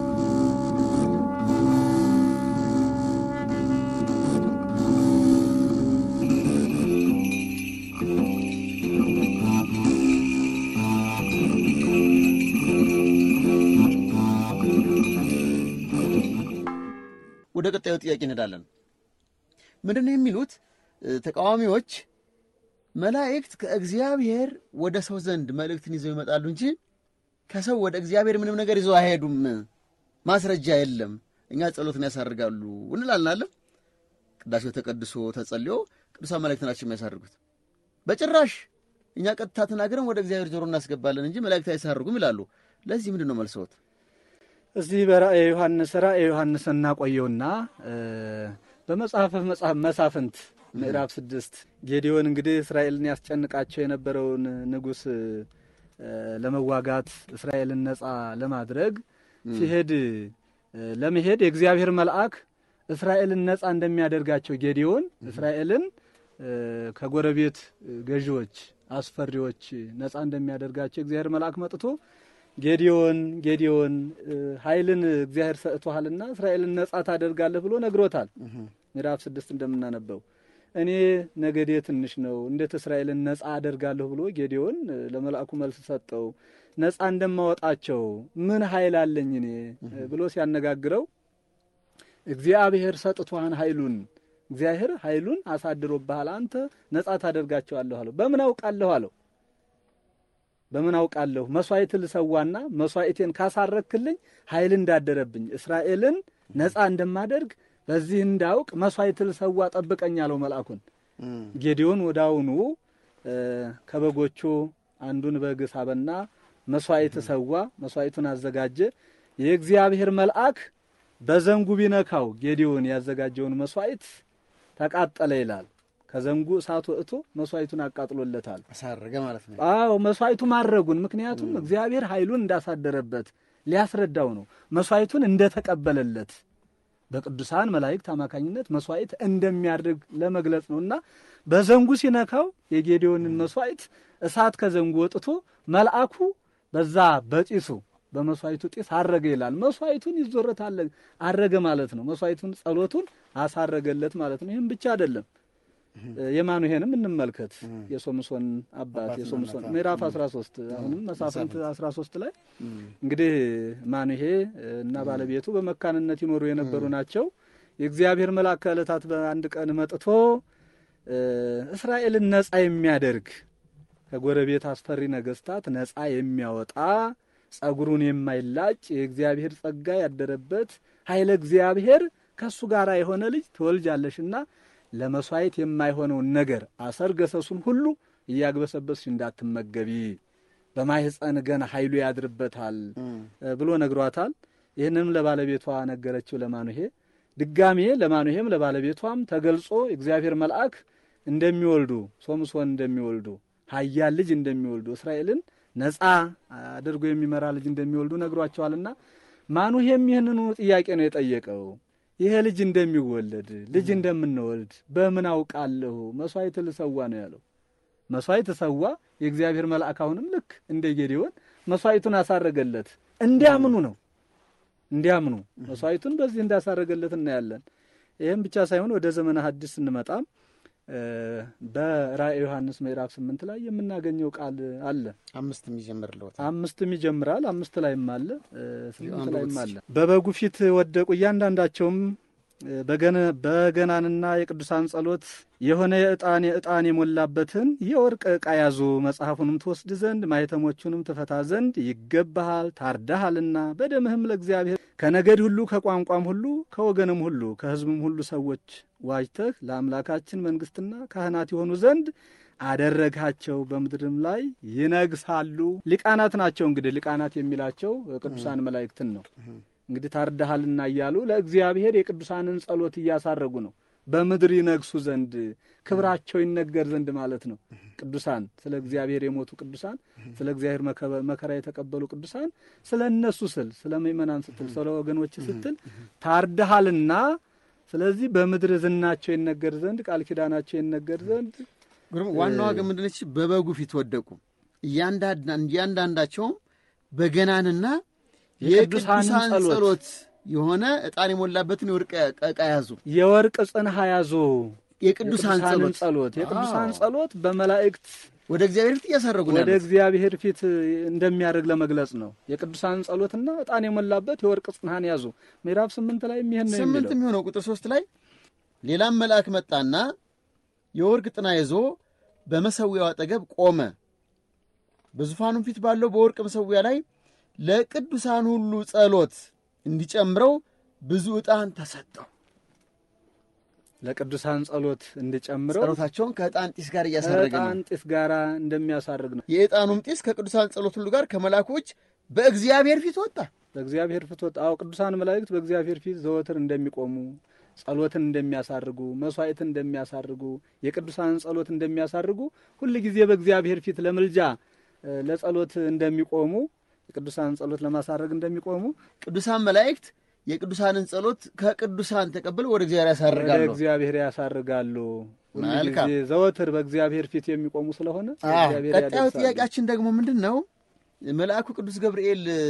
ወደ ቀጣዩ ጥያቄ እንሄዳለን። ምንድን ነው የሚሉት ተቃዋሚዎች? መላእክት ከእግዚአብሔር ወደ ሰው ዘንድ መልእክትን ይዘው ይመጣሉ እንጂ ከሰው ወደ እግዚአብሔር ምንም ነገር ይዘው አይሄዱም። ማስረጃ የለም። እኛ ጸሎትን ያሳርጋሉ እንላለን አለ ቅዳሴው ተቀድሶ ተጸልዮ ቅዱሳን መላእክት ናቸው የሚያሳርጉት። በጭራሽ እኛ ቀጥታ ተናግረን ወደ እግዚአብሔር ጆሮ እናስገባለን እንጂ መላእክት አይሳርጉም ይላሉ። ለዚህ ምንድን ነው መልሰዎት? እዚህ በራእየ ዮሐንስ ራእየ ዮሐንስ እናቆየውና በመጽሐፈ መሳፍንት ምዕራፍ ስድስት ጌዲዮን እንግዲህ እስራኤልን ያስጨንቃቸው የነበረውን ንጉሥ ለመዋጋት እስራኤልን ነፃ ለማድረግ ሲሄድ ለመሄድ የእግዚአብሔር መልአክ እስራኤልን ነፃ እንደሚያደርጋቸው ጌዲዮን እስራኤልን ከጎረቤት ገዢዎች፣ አስፈሪዎች ነፃ እንደሚያደርጋቸው የእግዚአብሔር መልአክ መጥቶ ጌዲዮን ጌዲዮን ኃይልን እግዚአብሔር ሰጥቶሃልና እስራኤልን ነጻ ታደርጋለህ ብሎ ነግሮታል። ምዕራፍ ስድስት እንደምናነበው እኔ ነገዴ ትንሽ ነው፣ እንዴት እስራኤልን ነጻ አደርጋለሁ ብሎ ጌዲዮን ለመልአኩ መልስ ሰጠው። ነጻ እንደማወጣቸው ምን ኃይል አለኝ እኔ ብሎ ሲያነጋግረው እግዚአብሔር ሰጥቶሃን ኃይሉን እግዚአብሔር ኃይሉን አሳድሮብሃል፣ አንተ ነጻ ታደርጋቸዋለሁ አለው። በምን አውቃለሁ አለው በምን አውቃለሁ? መስዋዕት ልሰዋና መስዋዕቴን ካሳረክልኝ ኃይል እንዳደረብኝ እስራኤልን ነፃ እንደማደርግ በዚህ እንዳውቅ መስዋዕት ልሰዋ ጠብቀኝ አለው መልአኩን። ጌዲዮን ወዳውኑ ከበጎቹ አንዱን በግ ሳበና መስዋዕት ሰዋ፣ መስዋዕቱን አዘጋጀ። የእግዚአብሔር መልአክ በዘንጉ ቢነካው ጌዲዮን ያዘጋጀውን መስዋዕት ተቃጠለ ይላል። ከዘንጉ እሳት ወጥቶ መስዋዕቱን አቃጥሎለታል። አሳረገ ማለት ነው። አዎ መስዋዕቱ ማድረጉን ምክንያቱም እግዚአብሔር ኃይሉን እንዳሳደረበት ሊያስረዳው ነው። መስዋዕቱን እንደተቀበለለት በቅዱሳን መላእክት አማካኝነት መስዋዕት እንደሚያደርግ ለመግለጽ ነው እና በዘንጉ ሲነካው የጌዴዎንን መስዋዕት እሳት ከዘንጉ ወጥቶ መልአኩ በዛ በጢሱ በመስዋዕቱ ጢስ አረገ ይላል። መስዋዕቱን ይዞረት አረገ ማለት ነው። መስዋዕቱን ጸሎቱን አሳረገለት ማለት ነው። ይህም ብቻ አይደለም። የማኑሄንም እንመልከት። የሶምሶን አባት የሶምሶን ምዕራፍ 13 አሁንም መሳፍንት 13 ላይ እንግዲህ ማኑሄ እና ባለቤቱ በመካንነት ይኖሩ የነበሩ ናቸው። የእግዚአብሔር መልአክ ከዕለታት በአንድ ቀን መጥቶ እስራኤልን ነጻ የሚያደርግ ከጎረቤት አስፈሪ ነገስታት ነጻ የሚያወጣ ጸጉሩን የማይላጭ የእግዚአብሔር ጸጋ ያደረበት ኃይለ እግዚአብሔር ከእሱ ጋር የሆነ ልጅ ትወልጃለሽና ለመስዋዕት የማይሆነውን ነገር አሰር ገሰሱን ሁሉ እያግበሰበስሽ እንዳትመገቢ በማህፀን ገና ኃይሉ ያድርበታል ብሎ ነግሯታል። ይህንንም ለባለቤቷ ነገረችው ለማኑሄ። ድጋሜ ለማኑሄም ለባለቤቷም ተገልጾ እግዚአብሔር መልአክ እንደሚወልዱ ሶምሶን እንደሚወልዱ ኃያል ልጅ እንደሚወልዱ እስራኤልን ነጻ አድርጎ የሚመራ ልጅ እንደሚወልዱ ነግሯቸዋልና ማኑሄም ይህንኑ ጥያቄ ነው የጠየቀው። ይሄ ልጅ እንደሚወለድ ልጅ እንደምንወልድ በምን አውቃለሁ? መስዋዕት ልሰዋ ነው ያለው። መስዋዕት ሰዋ። የእግዚአብሔር መልአክ አሁንም ልክ እንደ ጌዴዎን መስዋዕቱን አሳረገለት። እንዲያምኑ ነው እንዲያምኑ መስዋዕቱን በዚህ እንዳሳረገለት እናያለን። ይህም ብቻ ሳይሆን ወደ ዘመነ ሐዲስ ስንመጣም በራእየ ዮሐንስ ምዕራፍ ስምንት ላይ የምናገኘው ቃል አለ። አምስትም ይጀምርልዎት አምስትም ይጀምራል። አምስት ላይም አለ፣ ስምንት ላይም አለ። በበጉ ፊት ወደቁ፣ እያንዳንዳቸውም በገናንና የቅዱሳን ጸሎት የሆነ የዕጣን የዕጣን የሞላበትን የወርቅ ዕቃ ያዙ። መጽሐፉንም ትወስድ ዘንድ ማኅተሞቹንም ትፈታ ዘንድ ይገባሃል፣ ታርዳሃልና በደምህም ለእግዚአብሔር ከነገድ ሁሉ ከቋንቋም ሁሉ ከወገንም ሁሉ ከሕዝብም ሁሉ ሰዎች ዋጅተህ ለአምላካችን መንግሥትና ካህናት የሆኑ ዘንድ አደረግሃቸው በምድርም ላይ ይነግሳሉ። ሊቃናት ናቸው። እንግዲህ ሊቃናት የሚላቸው ቅዱሳን መላእክትን ነው። እንግዲህ ታርዳሃልና እያሉ ለእግዚአብሔር የቅዱሳንን ጸሎት እያሳረጉ ነው። በምድር ይነግሱ ዘንድ ክብራቸው ይነገር ዘንድ ማለት ነው። ቅዱሳን ስለ እግዚአብሔር የሞቱ ቅዱሳን፣ ስለ እግዚአብሔር መከራ የተቀበሉ ቅዱሳን ስለ እነሱ ስል ስለ ምእመናን ስትል ስለ ወገኖች ስትል ታርዳሃልና ስለዚህ በምድር ዝናቸው ይነገር ዘንድ ቃል ኪዳናቸው ይነገር ዘንድ ግሩም ዋናዋ ግን ምንድነች? በበጉ ፊት ወደቁ። እያንዳንዳቸውም በገናንና የቅዱሳን ጸሎት የሆነ ዕጣን የሞላበትን የወርቅ ዕቃ ያዙ። የወርቅ ጽንሐ ያዙ። የቅዱሳን ጸሎት ጸሎት የቅዱሳን ጸሎት በመላእክት ወደ እግዚአብሔር ፊት እያሳረጉ ነው ወደ ያሉት። እግዚአብሔር ፊት እንደሚያደርግ ለመግለጽ ነው። የቅዱሳን ጸሎትና ዕጣን የሞላበት የወርቅ ጽንሐን ያዙ። ምዕራፍ ስምንት ላይ ይህን ነው ስምንት የሚለው። የሚሆነው ቁጥር ሶስት ላይ ሌላም መልአክ መጣና የወርቅ ጥና ይዞ በመሰዊያው አጠገብ ቆመ። በዙፋኑም ፊት ባለው በወርቅ መሰዊያ ላይ ለቅዱሳን ሁሉ ጸሎት እንዲጨምረው ብዙ ዕጣን ተሰጠው። ለቅዱሳን ጸሎት እንዲጨምረው ጸሎታቸውን ከዕጣን ጢስ ጋር እያሳረገ ነው። ከዕጣን ጢስ ጋራ እንደሚያሳርግ ነው። የዕጣኑም ጢስ ከቅዱሳን ጸሎት ሁሉ ጋር ከመላኮች በእግዚአብሔር ፊት ወጣ። በእግዚአብሔር ፊት ወጣ። አዎ ቅዱሳን መላእክት በእግዚአብሔር ፊት ዘወትር እንደሚቆሙ ጸሎትን እንደሚያሳርጉ መስዋዕትን እንደሚያሳርጉ የቅዱሳንን ጸሎት እንደሚያሳርጉ ሁል ጊዜ በእግዚአብሔር ፊት ለምልጃ እ፣ ለጸሎት እንደሚቆሙ የቅዱሳንን ጸሎት ለማሳረግ እንደሚቆሙ ቅዱሳን መላእክት የቅዱሳንን ጸሎት ከቅዱሳን ተቀብለው ወደ እግዚአብሔር ወደ ያሳርጋሉ። እግዚአብሔር ያሳርጋሉ። ሁል መልካም። ጊዜ ዘወትር በእግዚአብሔር ፊት የሚቆሙ ስለሆነ አዎ፣ እግዚአብሔር ቀጣዩ ያደርሳሉ። ጥያቄያችን ደግሞ ምንድን ነው? መልአኩ ቅዱስ ገብርኤል እ፣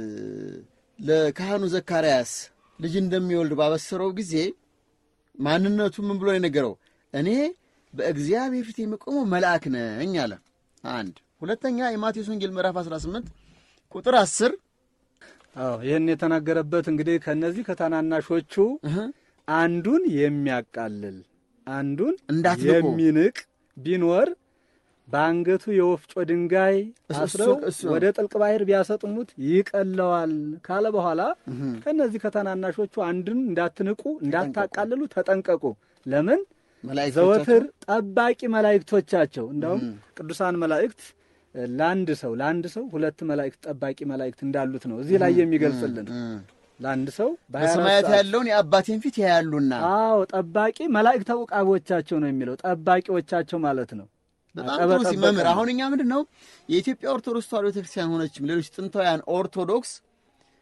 ለካህኑ ዘካርያስ ልጅ እንደሚወልድ ባበሰረው ጊዜ ማንነቱ ምን ብሎ ነው የነገረው? እኔ በእግዚአብሔር ፊት የሚቆመው መልአክ ነኝ አለ። አንድ ሁለተኛ የማቴዎስ ወንጌል ምዕራፍ 18 ቁጥር 10 አዎ ይህን የተናገረበት እንግዲህ ከነዚህ ከታናናሾቹ አንዱን የሚያቃልል አንዱን እንዳትንቁ። የሚንቅ ቢኖር በአንገቱ የወፍጮ ድንጋይ እሱ- አስረው እሱ- ወደ ጥልቅ ባህር ቢያሰጥሙት ይቀለዋል ካለ በኋላ ከነዚህ ከታናናሾቹ አንዱን እንዳትንቁ እንዳታቃልሉ ተጠንቀቁ። ለምን ዘወትር ጠባቂ መላእክቶቻቸው እንዳውም ቅዱሳን መላእክት እ፣ ለአንድ ሰው ለአንድ ሰው ሁለት መላእክት ጠባቂ መላእክት እንዳሉት ነው እዚህ ላይ የሚገልጽልን። ለአንድ ሰው በሀያ አራት በሰማያት ሰዓት ያለውን የአባቴን ፊት ያያሉና አዎ ጠባቂ መላእክተ ዕቃቦቻቸው ነው የሚለው ጠባቂዎቻቸው ማለት ነው። በጣም አቀበ ጥሩ ጠበቀ ሲመምር ነው። አሁን እኛ ምንድን ነው የኢትዮጵያ ኦርቶዶክስ ተዋሕዶ ቤተክርስቲያን ሆነችም ሌሎች ጥንታውያን ኦርቶዶክስ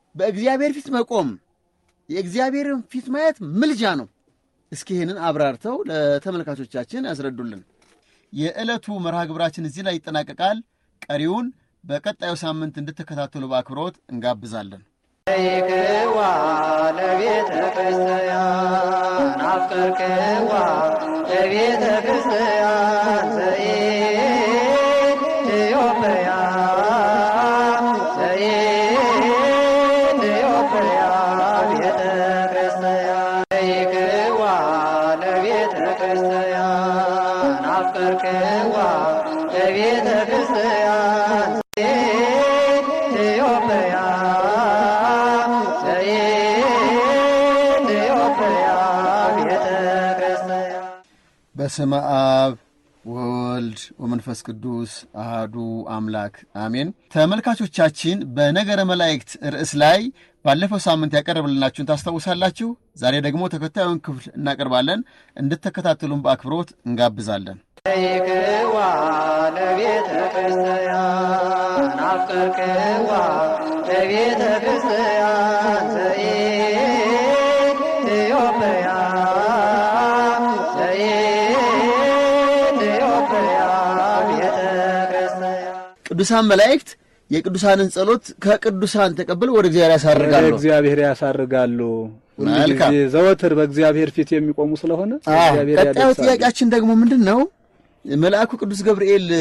በእግዚአብሔር ፊት መቆም የእግዚአብሔርን ፊት ማየት ምልጃ ነው። እስኪ ይህንን አብራርተው ለተመልካቾቻችን ያስረዱልን። የዕለቱ መርሃ ግብራችን እዚህ ላይ ይጠናቀቃል። ቀሪውን በቀጣዩ ሳምንት እንድትከታተሉ በአክብሮት እንጋብዛለን። ይክዋ ለቤተ ክርስቲያን አፍቀርክዋ ለቤተ ክርስቲያን ዘኢትዮጵያ ዘኢትዮጵያ ቤተ ክርስቲያን ይክዋ ለቤተ ክርስቲያን አፍቀርክዋ ለቤተ ክርስቲያን ኢትዮጵያ ዘኢትዮጵያ ቤተ ክርስቲያን በስመ አብ ወወልድ ወመንፈስ ቅዱስ አሃዱ አምላክ አሜን። ተመልካቾቻችን በነገረ መላእክት ርዕስ ላይ ባለፈው ሳምንት ያቀረብልናችሁን ታስታውሳላችሁ። ዛሬ ደግሞ ተከታዩን ክፍል እናቀርባለን። እንድትከታተሉን በአክብሮት እንጋብዛለን። ይክዋ ለቤተ ክርስቲያን አፍቀርክዋ ለቤተ ክርስቲያን ዘኢትዮጵያ ዘኢትዮጵያ ቤተ ክርስቲያን ቅዱሳን መላእክት የቅዱሳንን ጸሎት ከቅዱሳን ተቀብለው ወደ እግዚአብሔር ወደ ያሳርጋሉ። እግዚአብሔር ያሳርጋሉ። ሁሉ መልካም። ጊዜ ዘወትር በእግዚአብሔር ፊት የሚቆሙ ስለሆነ አዎ፣ እግዚአብሔር ቀጣዩ ያደርሳሉ። ጥያቄያችን ደግሞ ምንድን ነው? መልአኩ ቅዱስ ገብርኤል እ፣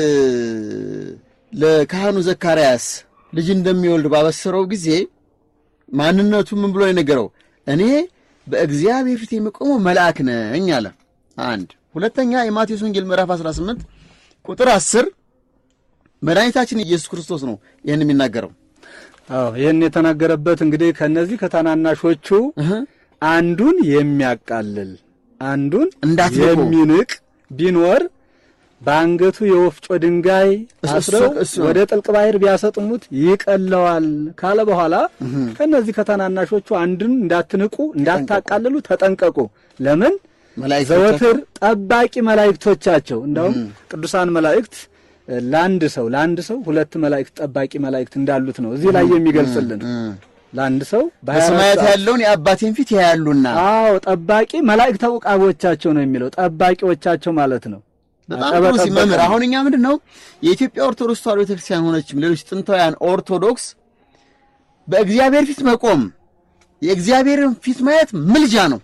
ለካህኑ ዘካርያስ ልጅ እንደሚወልድ ባበሰረው ጊዜ ማንነቱ ምን ብሎ የነገረው? እኔ በእግዚአብሔር ፊት የሚቆመው መልአክ ነኝ አለ። አንድ ሁለተኛ የማቴዎስ ወንጌል ምዕራፍ 18 ቁጥር 10 መድኃኒታችን ኢየሱስ ክርስቶስ ነው ይህን የሚናገረው። አዎ ይህን የተናገረበት እንግዲህ ከነዚህ ከታናናሾቹ እህ፣ አንዱን የሚያቃልል አንዱን እንዳትንቁ። የሚንቅ ቢኖር በአንገቱ የወፍጮ ድንጋይ እሱ- አስረው እሱ ነው። ወደ ጥልቅ ባህር ቢያሰጥሙት ይቀለዋል ካለ በኋላ ከነዚህ ከታናናሾቹ አንዱን እንዳትንቁ እንዳታቃልሉ ተጠንቀቁ። ለምን መላእክቶቻቸው ዘወትር ጠባቂ መላእክቶቻቸው እንዳውም ቅዱሳን መላእክት እ፣ ለአንድ ሰው ለአንድ ሰው ሁለት መላእክት ጠባቂ መላእክት እንዳሉት ነው እዚህ ላይ የሚገልጽልን። ለአንድ ሰው በሀያ አራት በሰማያት ሰዓት ያለውን የአባቴን ፊት ያያሉና አዎ ጠባቂ መላእክት ተውቃቦቻቸው ነው የሚለው ጠባቂዎቻቸው ማለት ነው። በጣም ጠበ- ጥሩ ጠበቀ ሲመምር ነው። አሁን እኛ ምንድን ነው የኢትዮጵያ ኦርቶዶክስ ተዋሕዶ ቤተክርስቲያን ሆነችም ሌሎች ጥንታውያን ኦርቶዶክስ በእግዚአብሔር ፊት መቆም የእግዚአብሔርን ፊት ማየት ምልጃ ነው።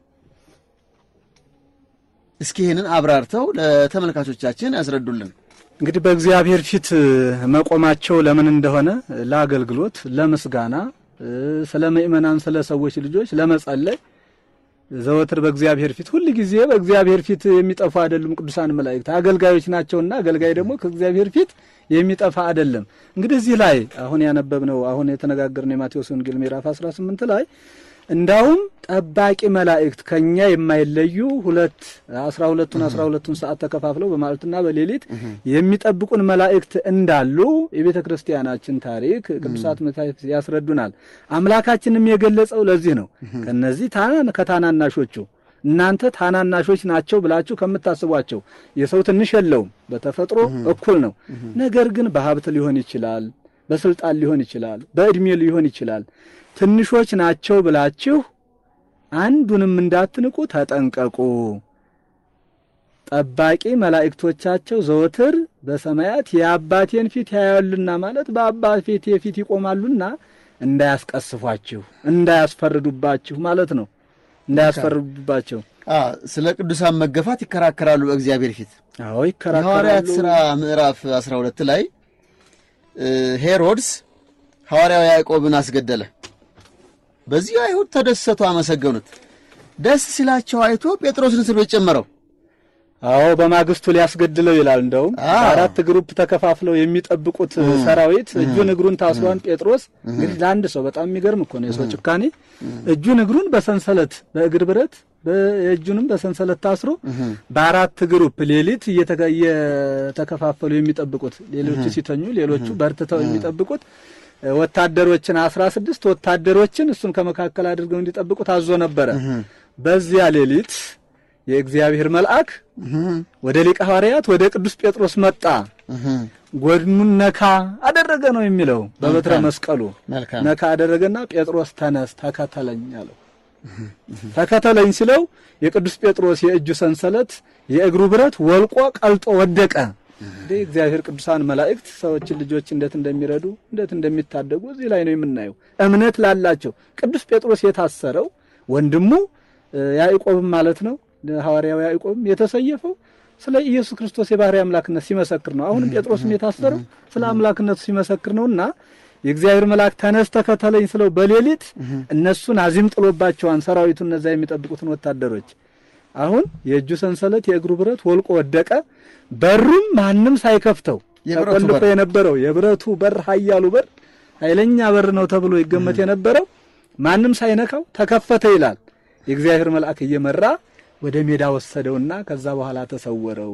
እስኪ ይህንን አብራርተው ለተመልካቾቻችን ያስረዱልን። እንግዲህ በእግዚአብሔር ፊት መቆማቸው ለምን እንደሆነ ለአገልግሎት፣ ለምስጋና፣ እ፣ ስለ ምእመናን ስለ ሰዎች ልጆች ለመጸለይ ዘወትር በእግዚአብሔር ፊት ሁል ጊዜ በእግዚአብሔር ፊት የሚጠፉ አይደሉም። ቅዱሳን መላእክት አገልጋዮች ናቸውና አገልጋይ ደግሞ ከእግዚአብሔር ፊት የሚጠፋ አይደለም። እንግዲህ እዚህ ላይ አሁን ያነበብነው አሁን የተነጋገርነው የማቴዎስ ወንጌል ምዕራፍ 18 ላይ እንዳውም ጠባቂ መላእክት ከኛ የማይለዩ ሁለት አስራ ሁለቱን አስራ ሁለቱን ሰዓት ተከፋፍለው በማለትና በሌሊት የሚጠብቁን መላእክት እንዳሉ የቤተ ክርስቲያናችን ታሪክ ቅዱሳት መጻሕፍት ያስረዱናል። አምላካችንም የገለጸው ለዚህ ነው። ከነዚህ ታናን ከታናናሾቹ እናንተ ታናናሾች ናቸው ብላችሁ ከምታስቧቸው የሰው ትንሽ የለውም፣ በተፈጥሮ እኩል ነው። ነገር ግን በሀብት ሊሆን ይችላል፣ በስልጣን ሊሆን ይችላል፣ በእድሜ ሊሆን ይችላል። ትንሾች ናቸው ብላችሁ አንዱንም እንዳትንቁ ተጠንቀቁ። ጠባቂ መላእክቶቻቸው ዘወትር በሰማያት የአባቴን ፊት ያያሉና ማለት በአባት ፊት የፊት ይቆማሉና እንዳያስቀስፏችሁ፣ እንዳያስፈርዱባችሁ ማለት ነው። እንዳያስፈርዱባቸው። አ ስለ ቅዱሳን መገፋት ይከራከራሉ በእግዚአብሔር ፊት። አዎ የሐዋርያት ይከራከራሉ። ሥራ ምዕራፍ 12 ላይ እ ሄሮድስ ሐዋርያው ያዕቆብን አስገደለ። በዚህ አይሁድ ተደሰቱ፣ አመሰገኑት። ደስ ሲላቸው አይቶ ጴጥሮስን እስር ቤት ጨመረው። አዎ በማግስቱ ሊያስገድለው ይላል። እንደውም አዎ። አራት ግሩፕ ተከፋፍለው የሚጠብቁት ሰራዊት እጁን እግሩን ታስሯን ጴጥሮስ እንግዲህ ለአንድ ሰው በጣም የሚገርም እኮ ነው የሰው ጭካኔ። እጁን እግሩን በሰንሰለት በእግር ብረት በእጁንም በሰንሰለት ታስሮ በአራት ግሩፕ ሌሊት እየተከ- እየተከፋፈሉ የሚጠብቁት ሌሎቹ ሲተኙ፣ ሌሎቹ በርትተው የሚጠብቁት እ፣ ወታደሮችን አስራ ስድስት ወታደሮችን እሱን ከመካከል አድርገው እንዲጠብቁ ታዞ ነበረ። በዚያ ሌሊት የእግዚአብሔር መልአክ ወደ ሊቀ ሐዋርያት ወደ ቅዱስ ጴጥሮስ መጣ። ጎድኑን ነካ አደረገ ነው የሚለው በበትረ መልካም። መስቀሉ መልካም ነካ አደረገና ጴጥሮስ ተነስ ተከተለኝ አለው። ተከተለኝ ሲለው የቅዱስ ጴጥሮስ የእጁ ሰንሰለት የእግሩ ብረት ወልቆ ቀልጦ ወደቀ። እንዴ እግዚአብሔር ቅዱሳን መላእክት ሰዎችን ልጆች እንዴት እንደሚረዱ እንዴት እንደሚታደጉ እዚህ ላይ ነው የምናየው። እምነት ላላቸው ቅዱስ ጴጥሮስ የታሰረው ወንድሙ እ፣ ያዕቆብም ማለት ነው ሐዋርያው ያዕቆብም የተሰየፈው ስለ ኢየሱስ ክርስቶስ የባህሪ አምላክነት ሲመሰክር ነው። አሁንም ጴጥሮስም የታሰረው ስለ አምላክነቱ ሲመሰክር ነውና የእግዚአብሔር መልአክ ተነስ ተከተለኝ ስለው በሌሊት እነሱን አዚም ጥሎባቸዋን ሰራዊቱ እነዛ የሚጠብቁትን ወታደሮች አሁን የእጁ ሰንሰለት የእግሩ ብረት ወልቆ ወደቀ። በሩም ማንም ሳይከፍተው የብረቱ ተቆልፎ በር። የነበረው የብረቱ በር ኃያሉ በር ኃይለኛ በር ነው ተብሎ ይገመት የነበረው ማንም ሳይነካው ተከፈተ ይላል። የእግዚአብሔር መልአክ እየመራ ወደ ሜዳ ወሰደውና ከዛ በኋላ ተሰወረው።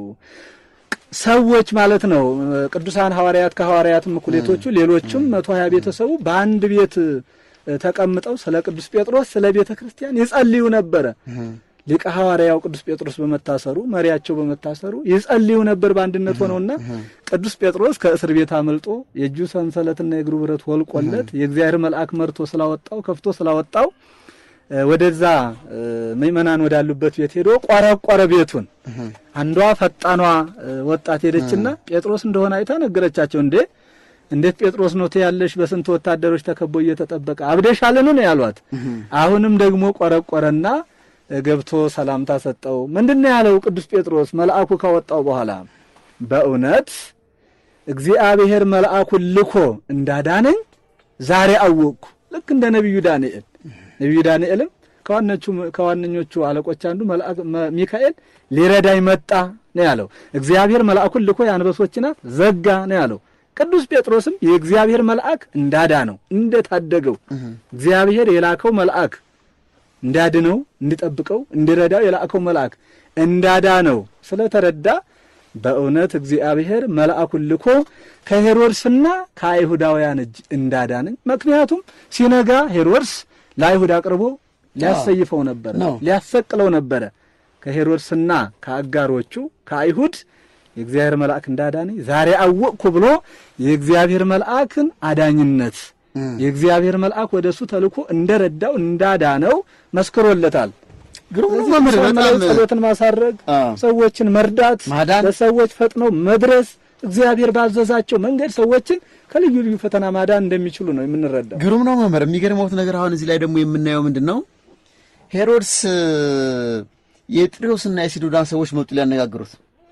ሰዎች ማለት ነው ቅዱሳን ሐዋርያት ከሐዋርያትም እኩሌቶቹ ሌሎችም መቶ ሀያ ቤተሰቡ በአንድ ቤት እ፣ ተቀምጠው ስለ ቅዱስ ጴጥሮስ ስለ ቤተ ክርስቲያን ይጸልዩ ነበረ። ሊቀ ሐዋርያው ቅዱስ ጴጥሮስ በመታሰሩ መሪያቸው በመታሰሩ ይጸልዩ ነበር በአንድነት ሆነውና ቅዱስ ጴጥሮስ ከእስር ቤት አመልጦ የእጁ ሰንሰለትና የእግሩ ብረት ወልቆለት የእግዚአብሔር መልአክ መርቶ ስላወጣው ከፍቶ ስላወጣው እ፣ ወደዛ እ፣ ምእመናን ወዳሉበት ቤት ሄዶ ቆረቆረ ቤቱን። አንዷ ፈጣኗ እ፣ ወጣት ሄደችና ጴጥሮስ እንደሆነ አይታ ነገረቻቸው። እንዴ እንዴት ጴጥሮስ ነው ትያለሽ? በስንት ወታደሮች ተከቦ እየተጠበቀ አብደሻልን ነው ያሏት። አሁንም ደግሞ ቆረቆረና እ፣ ገብቶ ሰላምታ ሰጠው። ምንድነው ያለው ቅዱስ ጴጥሮስ መልአኩ ካወጣው በኋላ በእውነት እግዚአብሔር መልአኩን ልኮ እንዳዳነኝ ዛሬ አወቅኩ። ልክ እንደ ነቢዩ ዳንኤል ነቢዩ ዳንኤልም ከዋነቹ ከዋነኞቹ አለቆች አንዱ መልአክ መ- ሚካኤል ሊረዳኝ መጣ ነው ያለው። እግዚአብሔር መልአኩን ልኮ የአንበሶችን አፍ ዘጋ ነው ያለው። ቅዱስ ጴጥሮስም የእግዚአብሔር መልአክ እንዳዳነው እንደታደገው እግዚአብሔር የላከው መልአክ እንዳድነው እንዲጠብቀው እንዲረዳው የላከው መልአክ እንዳዳነው ስለተረዳ በእውነት እግዚአብሔር መልአኩን ልኮ ከሄሮድስና ከአይሁዳውያን እጅ እንዳዳነኝ። ምክንያቱም ሲነጋ ሄሮድስ ለአይሁድ አቅርቦ ሊያሰይፈው ነበረ፣ ነው። ሊያሰቅለው ነበረ። ከሄሮድስና ከአጋሮቹ ከአይሁድ የእግዚአብሔር መልአክ እንዳዳነኝ ዛሬ አወቅኩ ብሎ የእግዚአብሔር መልአክን አዳኝነት የእግዚአብሔር መልአክ ወደ እሱ ተልኮ እንደረዳው እንዳዳነው መስክሮለታል። ግሩም ነው ስለዚህ መምህር፣ ቅዱሳን በጣም መላእክት ጸሎትን ማሳረግ፣ አዎ። ሰዎችን መርዳት፣ ማዳን። ለሰዎች ፈጥነው መድረስ፣ እግዚአብሔር ባዘዛቸው መንገድ ሰዎችን ከልዩ ልዩ ፈተና ማዳን እንደሚችሉ ነው የምንረዳው። ግሩም ነው መምህር። የሚገርመውት ነገር አሁን እዚህ ላይ ደግሞ የምናየው ምንድን ነው? ሄሮድስ እ፣ የጥሪዮስና የሲዶዳን ሰዎች መጡ ሊያነጋግሩት።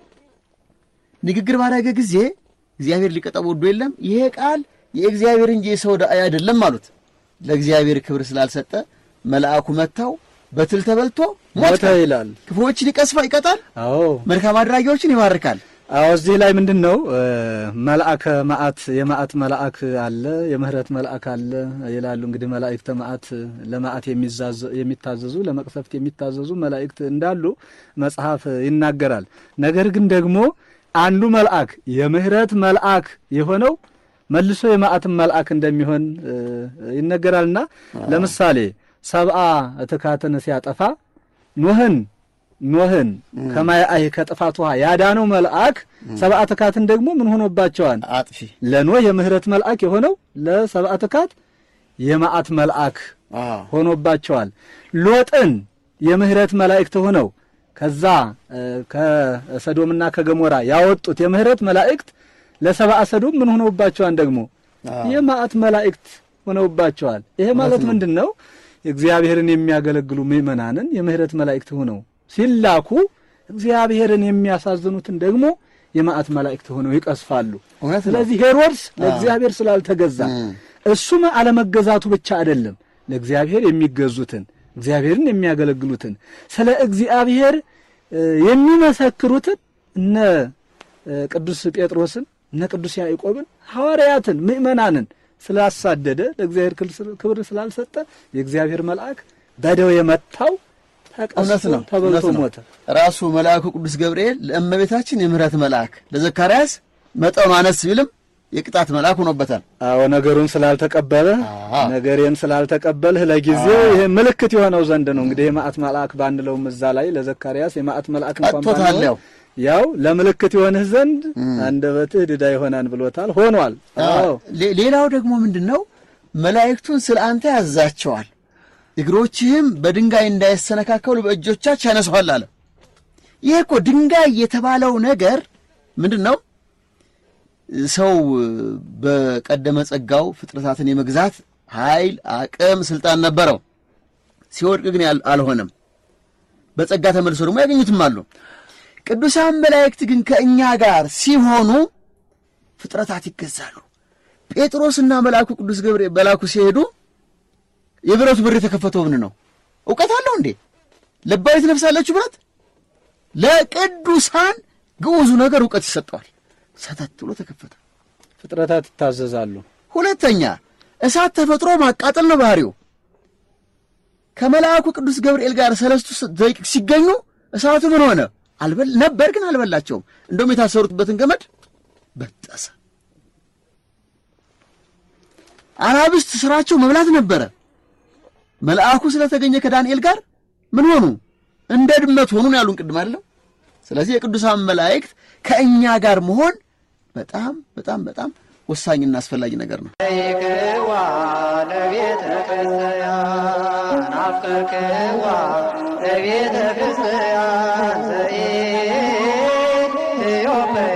ንግግር ባደረገ ጊዜ እግዚአብሔር ሊቀጣው ወዶ የለም ይሄ ቃል የእግዚአብሔር እንጂ የሰው ዳኢ አይደለም አሉት። ለእግዚአብሔር ክብር ስላልሰጠ መልአኩ መታው፣ በትል ተበልቶ ሞተ። ሞተ ይላል። ክፉዎችን ይቀስፋ ይቀጣል፣ አዎ መልካም አድራጊዎችን ይባርካል። አዎ እዚህ ላይ ምንድን ነው እ፣ መልአከ መዓት የመዓት መልአክ አለ፣ የምህረት መልአክ አለ ይላሉ። እንግዲህ መላእክተ መዓት ለመዓት የሚዛዘ- የሚታዘዙ ለመቅሰፍት የሚታዘዙ መላእክት እንዳሉ መጽሐፍ ይናገራል። ነገር ግን ደግሞ አንዱ መልአክ የምህረት መልአክ የሆነው መልሶ የመዓትን መልአክ እንደሚሆን እ፣ ይነገራልና ለምሳሌ ሰብአ ትካትን ሲያጠፋ ኖህን ኖህን ከማየ አይ ከጥፋት ውሃ ያዳነው መልአክ ሰብአ ትካትን ደግሞ ምን ሆኖባቸዋል? አጥፊ ለኖህ የምህረት መልአክ የሆነው ለሰብአ ትካት የመዓት መልአክ አዎ ሆኖባቸዋል። ሎጥን የምህረት መላእክት ሆነው ከዛ እ፣ ከሰዶምና ከገሞራ ያወጡት የምህረት መላእክት ለሰብአ ሰዶም ምን ሆነውባቸዋል? ደግሞ አዎ። የመዓት መላእክት ሆነውባቸዋል። ይሄ ማለት ነው። ምንድን ነው? እግዚአብሔርን የሚያገለግሉ ምእመናንን የምህረት መላእክት ሆነው ሲላኩ እግዚአብሔርን የሚያሳዝኑትን ደግሞ የመዓት መላእክት ሆነው ይቀስፋሉ። እውነት ነው። ስለዚህ ሄሮድስ ለእግዚአብሔር ስላልተገዛ እሱም አለመገዛቱ ብቻ አይደለም፣ ለእግዚአብሔር የሚገዙትን እግዚአብሔርን የሚያገለግሉትን ስለ እግዚአብሔር እ፣ የሚመሰክሩትን እነ እ፣ ቅዱስ ጴጥሮስን እነ ቅዱስ ያዕቆብን ሐዋርያትን ምእመናንን ስላሳደደ ለእግዚአብሔር ክል- ክብር ስላልሰጠ የእግዚአብሔር መልአክ በደዌ የመታው እውነት ተቀስፎ ነው። ተበልቶ እውነት ነው። ሞተ። ራሱ መልአኩ ቅዱስ ገብርኤል ለእመቤታችን የምህረት መልአክ ለዘካርያስ መጠኑ አነስ ቢልም የቅጣት መልአክ ሆኖበታል። አዎ ነገሩን ስላልተቀበለ አዎ። ነገሬን ስላልተቀበልህ ለጊዜው ይሄ ምልክት የሆነው ዘንድ ነው። እንግዲህ የመዓት መልአክ ባንለውም እዛ ላይ ለዘካርያስ የመዓት መልአክ እንኳን ቀጥቶታል ባንለው ያው። ያው ለምልክት ይሆንህ ዘንድ አንደበትህ ድዳ ይሆናል ብሎታል። ሆኗል። አዎ ሌ- ሌላው ደግሞ ምንድን ነው? መላእክቱን ስለ አንተ ያዛቸዋል፣ እግሮችህም በድንጋይ እንዳይሰነካከሉ በእጆቻቸው ያነሷል አለ። ይህ እኮ ድንጋይ የተባለው ነገር ምንድን ነው? ሰው በቀደመ ጸጋው ፍጥረታትን የመግዛት ኃይል፣ አቅም፣ ስልጣን ነበረው። ሲወድቅ ግን ያል- አልሆነም። በጸጋ ተመልሶ ደግሞ ያገኙትም አሉ። ቅዱሳን መላእክት ግን ከእኛ ጋር ሲሆኑ ፍጥረታት ይገዛሉ። ጴጥሮስና መልአኩ ቅዱስ ገብርኤል መልአኩ ሲሄዱ የብረቱ በር የተከፈተው ምን ነው? እውቀት አለው እንዴ? ለባዊት ነፍስ አለችው ብረት። ለቅዱሳን ግዑዙ ነገር እውቀት ይሰጠዋል። ሰተት ብሎ ተከፈተ። ፍጥረታት ይታዘዛሉ። ሁለተኛ እሳት ተፈጥሮ ማቃጠል ነው ባህሪው። ከመልአኩ ቅዱስ ገብርኤል ጋር ሰለስቱ ደቂቅ ሲገኙ እሳቱ ምን ሆነ? አልበል ነበር ግን አልበላቸውም። እንደውም የታሰሩትበትን ገመድ በጠሰ። አናብስት ስራቸው መብላት ነበረ። መልአኩ ስለተገኘ ከዳንኤል ጋር ምን ሆኑ? እንደ ድመት ሆኑ ነው ያሉን ቅድም አይደለም። ስለዚህ የቅዱሳን መላእክት ከእኛ ጋር መሆን በጣም በጣም በጣም ወሳኝና አስፈላጊ ነገር ነው። ይክዋ ለቤተ ክርስቲያን አፍቅርክዋ ለቤተ ክርስቲያን ዘኢትዮጵያ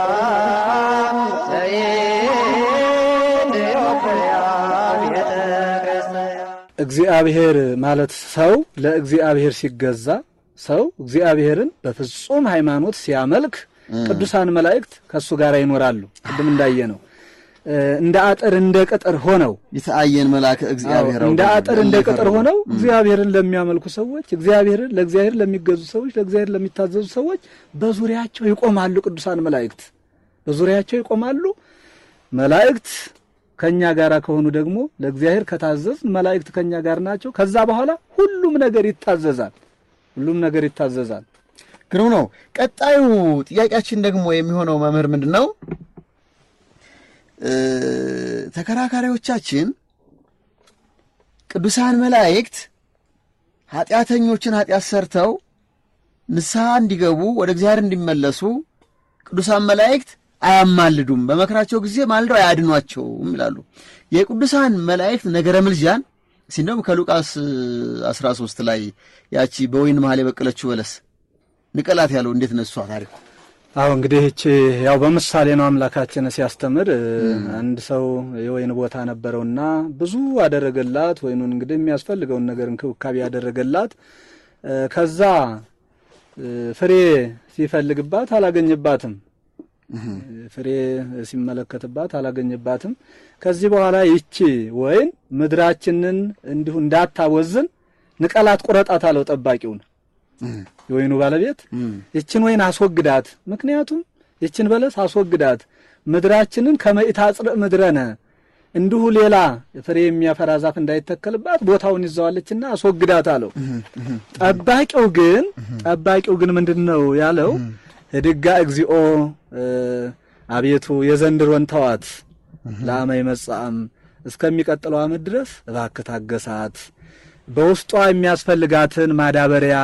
ዘኢትዮጵያ ቤተ ክርስቲያን እግዚአብሔር ማለት ሰው ለእግዚአብሔር ሲገዛ ሰው እግዚአብሔርን በፍጹም ሃይማኖት ሲያመልክ ቅዱሳን መላእክት ከእሱ ጋር ይኖራሉ። ቅድም እንዳየ ነው እንደ አጥር እንደ ቅጥር ሆነው የተአየን መልአከ እግዚአብሔር አዎ፣ እንደ አጥር እንደ ቅጥር ሆነው እግዚአብሔርን ለሚያመልኩ ሰዎች እግዚአብሔርን ለእግዚአብሔር ለሚገዙ ሰዎች ለእግዚአብሔር ለሚታዘዙ ሰዎች በዙሪያቸው ይቆማሉ። ቅዱሳን መላእክት በዙሪያቸው ይቆማሉ። መላእክት ከኛ ጋር ከሆኑ ደግሞ ለእግዚአብሔር ከታዘዝ መላእክት ከኛ ጋር ናቸው። ከዛ በኋላ ሁሉም ነገር ይታዘዛል። ሁሉም ነገር ይታዘዛል። ግሩም ነው። ቀጣዩ ጥያቄያችን ደግሞ የሚሆነው መምህር ምንድን ነው? እ ተከራካሪዎቻችን ቅዱሳን መላእክት ኃጢአተኞችን ኃጢአት ሰርተው ንስሐ እንዲገቡ ወደ እግዚአብሔር እንዲመለሱ ቅዱሳን መላእክት አያማልዱም፣ በመከራቸው ጊዜ ማልደው አያድኗቸውም ይላሉ። የቅዱሳን መላእክት ነገረ ምልጃን እስኪ እንደውም ከሉቃስ 13 ላይ ያቺ በወይን መሃል የበቀለችው በለስ ንቀላት ያለው እንዴት ነሷ ታሪኩ? አዎ እንግዲህ እቺ ያው በምሳሌ ነው አምላካችን ሲያስተምር። አንድ ሰው የወይን ቦታ ነበረውና ብዙ አደረገላት። ወይኑን እንግዲህ የሚያስፈልገውን ነገር እንክብካቤ ያደረገላት። ከዛ ፍሬ ሲፈልግባት አላገኘባትም። ፍሬ ሲመለከትባት አላገኘባትም። ከዚህ በኋላ ይቺ ወይን ምድራችንን እንዲሁ እንዳታወዝን ንቀላት፣ ቁረጣት አለው ጠባቂውን የወይኑ ባለቤት ይችን ወይን አስወግዳት፣ ምክንያቱም ይችን በለስ አስወግዳት ምድራችንን ከመኢታጽርእ ምድረነ እንዲሁ ሌላ ፍሬ የሚያፈራ ዛፍ እንዳይተከልባት ቦታውን ይዘዋለችና አስወግዳት አለው። ጠባቂው ግን ጠባቂው ግን ምንድን ነው ያለው? ህድጋ እግዚኦ አቤቱ የዘንድሮን ተዋት ለአመ ይመጽአም እስከሚቀጥለው ዓመት ድረስ እባክህ ታገሳት፣ በውስጧ የሚያስፈልጋትን ማዳበሪያ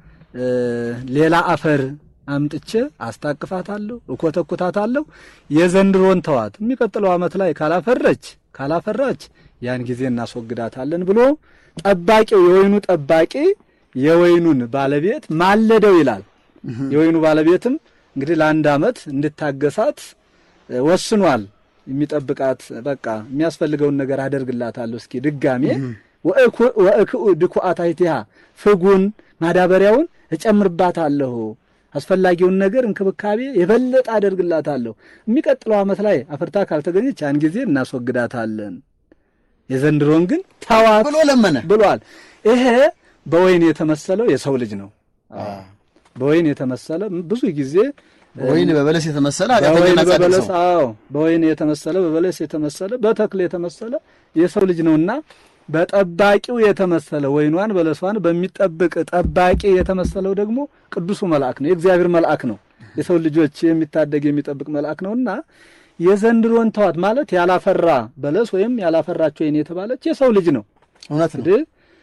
ሌላ አፈር አምጥቼ አስታቅፋታለሁ፣ እኮተኩታታለሁ። የዘንድሮን ተዋት፣ የሚቀጥለው ዓመት ላይ ካላፈረች ካላፈራች ያን ጊዜ እናስወግዳታለን ብሎ ጠባቂው የወይኑ ጠባቂ የወይኑን ባለቤት ማለደው ይላል። የወይኑ ባለቤትም እንግዲህ ለአንድ ዓመት እንድታገሳት ወስኗል። የሚጠብቃት በቃ የሚያስፈልገውን ነገር አደርግላታለሁ። እስኪ ድጋሜ ወእክኡ ድኩአታይቲሃ ፍጉን ማዳበሪያውን እጨምርባታለሁ አስፈላጊውን ነገር እንክብካቤ የበለጠ አደርግላታለሁ። የሚቀጥለው ዓመት ላይ አፍርታ ካልተገኘች ያን ጊዜ እናስወግዳታለን። የዘንድሮን ግን ተዋት ብሎ ለመነ ብሏል። ይሄ በወይን የተመሰለው የሰው ልጅ ነው። በወይን የተመሰለ ብዙ ጊዜ ወይን በበለስ የተመሰለ በወይን ኃጢአተኛና ጻድቅ በበለስ ሰው አዎ፣ በወይን የተመሰለ በበለስ የተመሰለ በተክል የተመሰለ የሰው ልጅ ነውና በጠባቂው የተመሰለ ወይኗን በለሷን በሚጠብቅ ጠባቂ የተመሰለው ደግሞ ቅዱሱ መልአክ ነው። የእግዚአብሔር መልአክ ነው። የሰው ልጆች የሚታደግ የሚጠብቅ መልአክ ነውና የዘንድሮን ተዋት ማለት ያላፈራ በለስ ወይም ያላፈራች ወይን የተባለች የሰው ልጅ ነው። እውነት ነው። እንግዲህ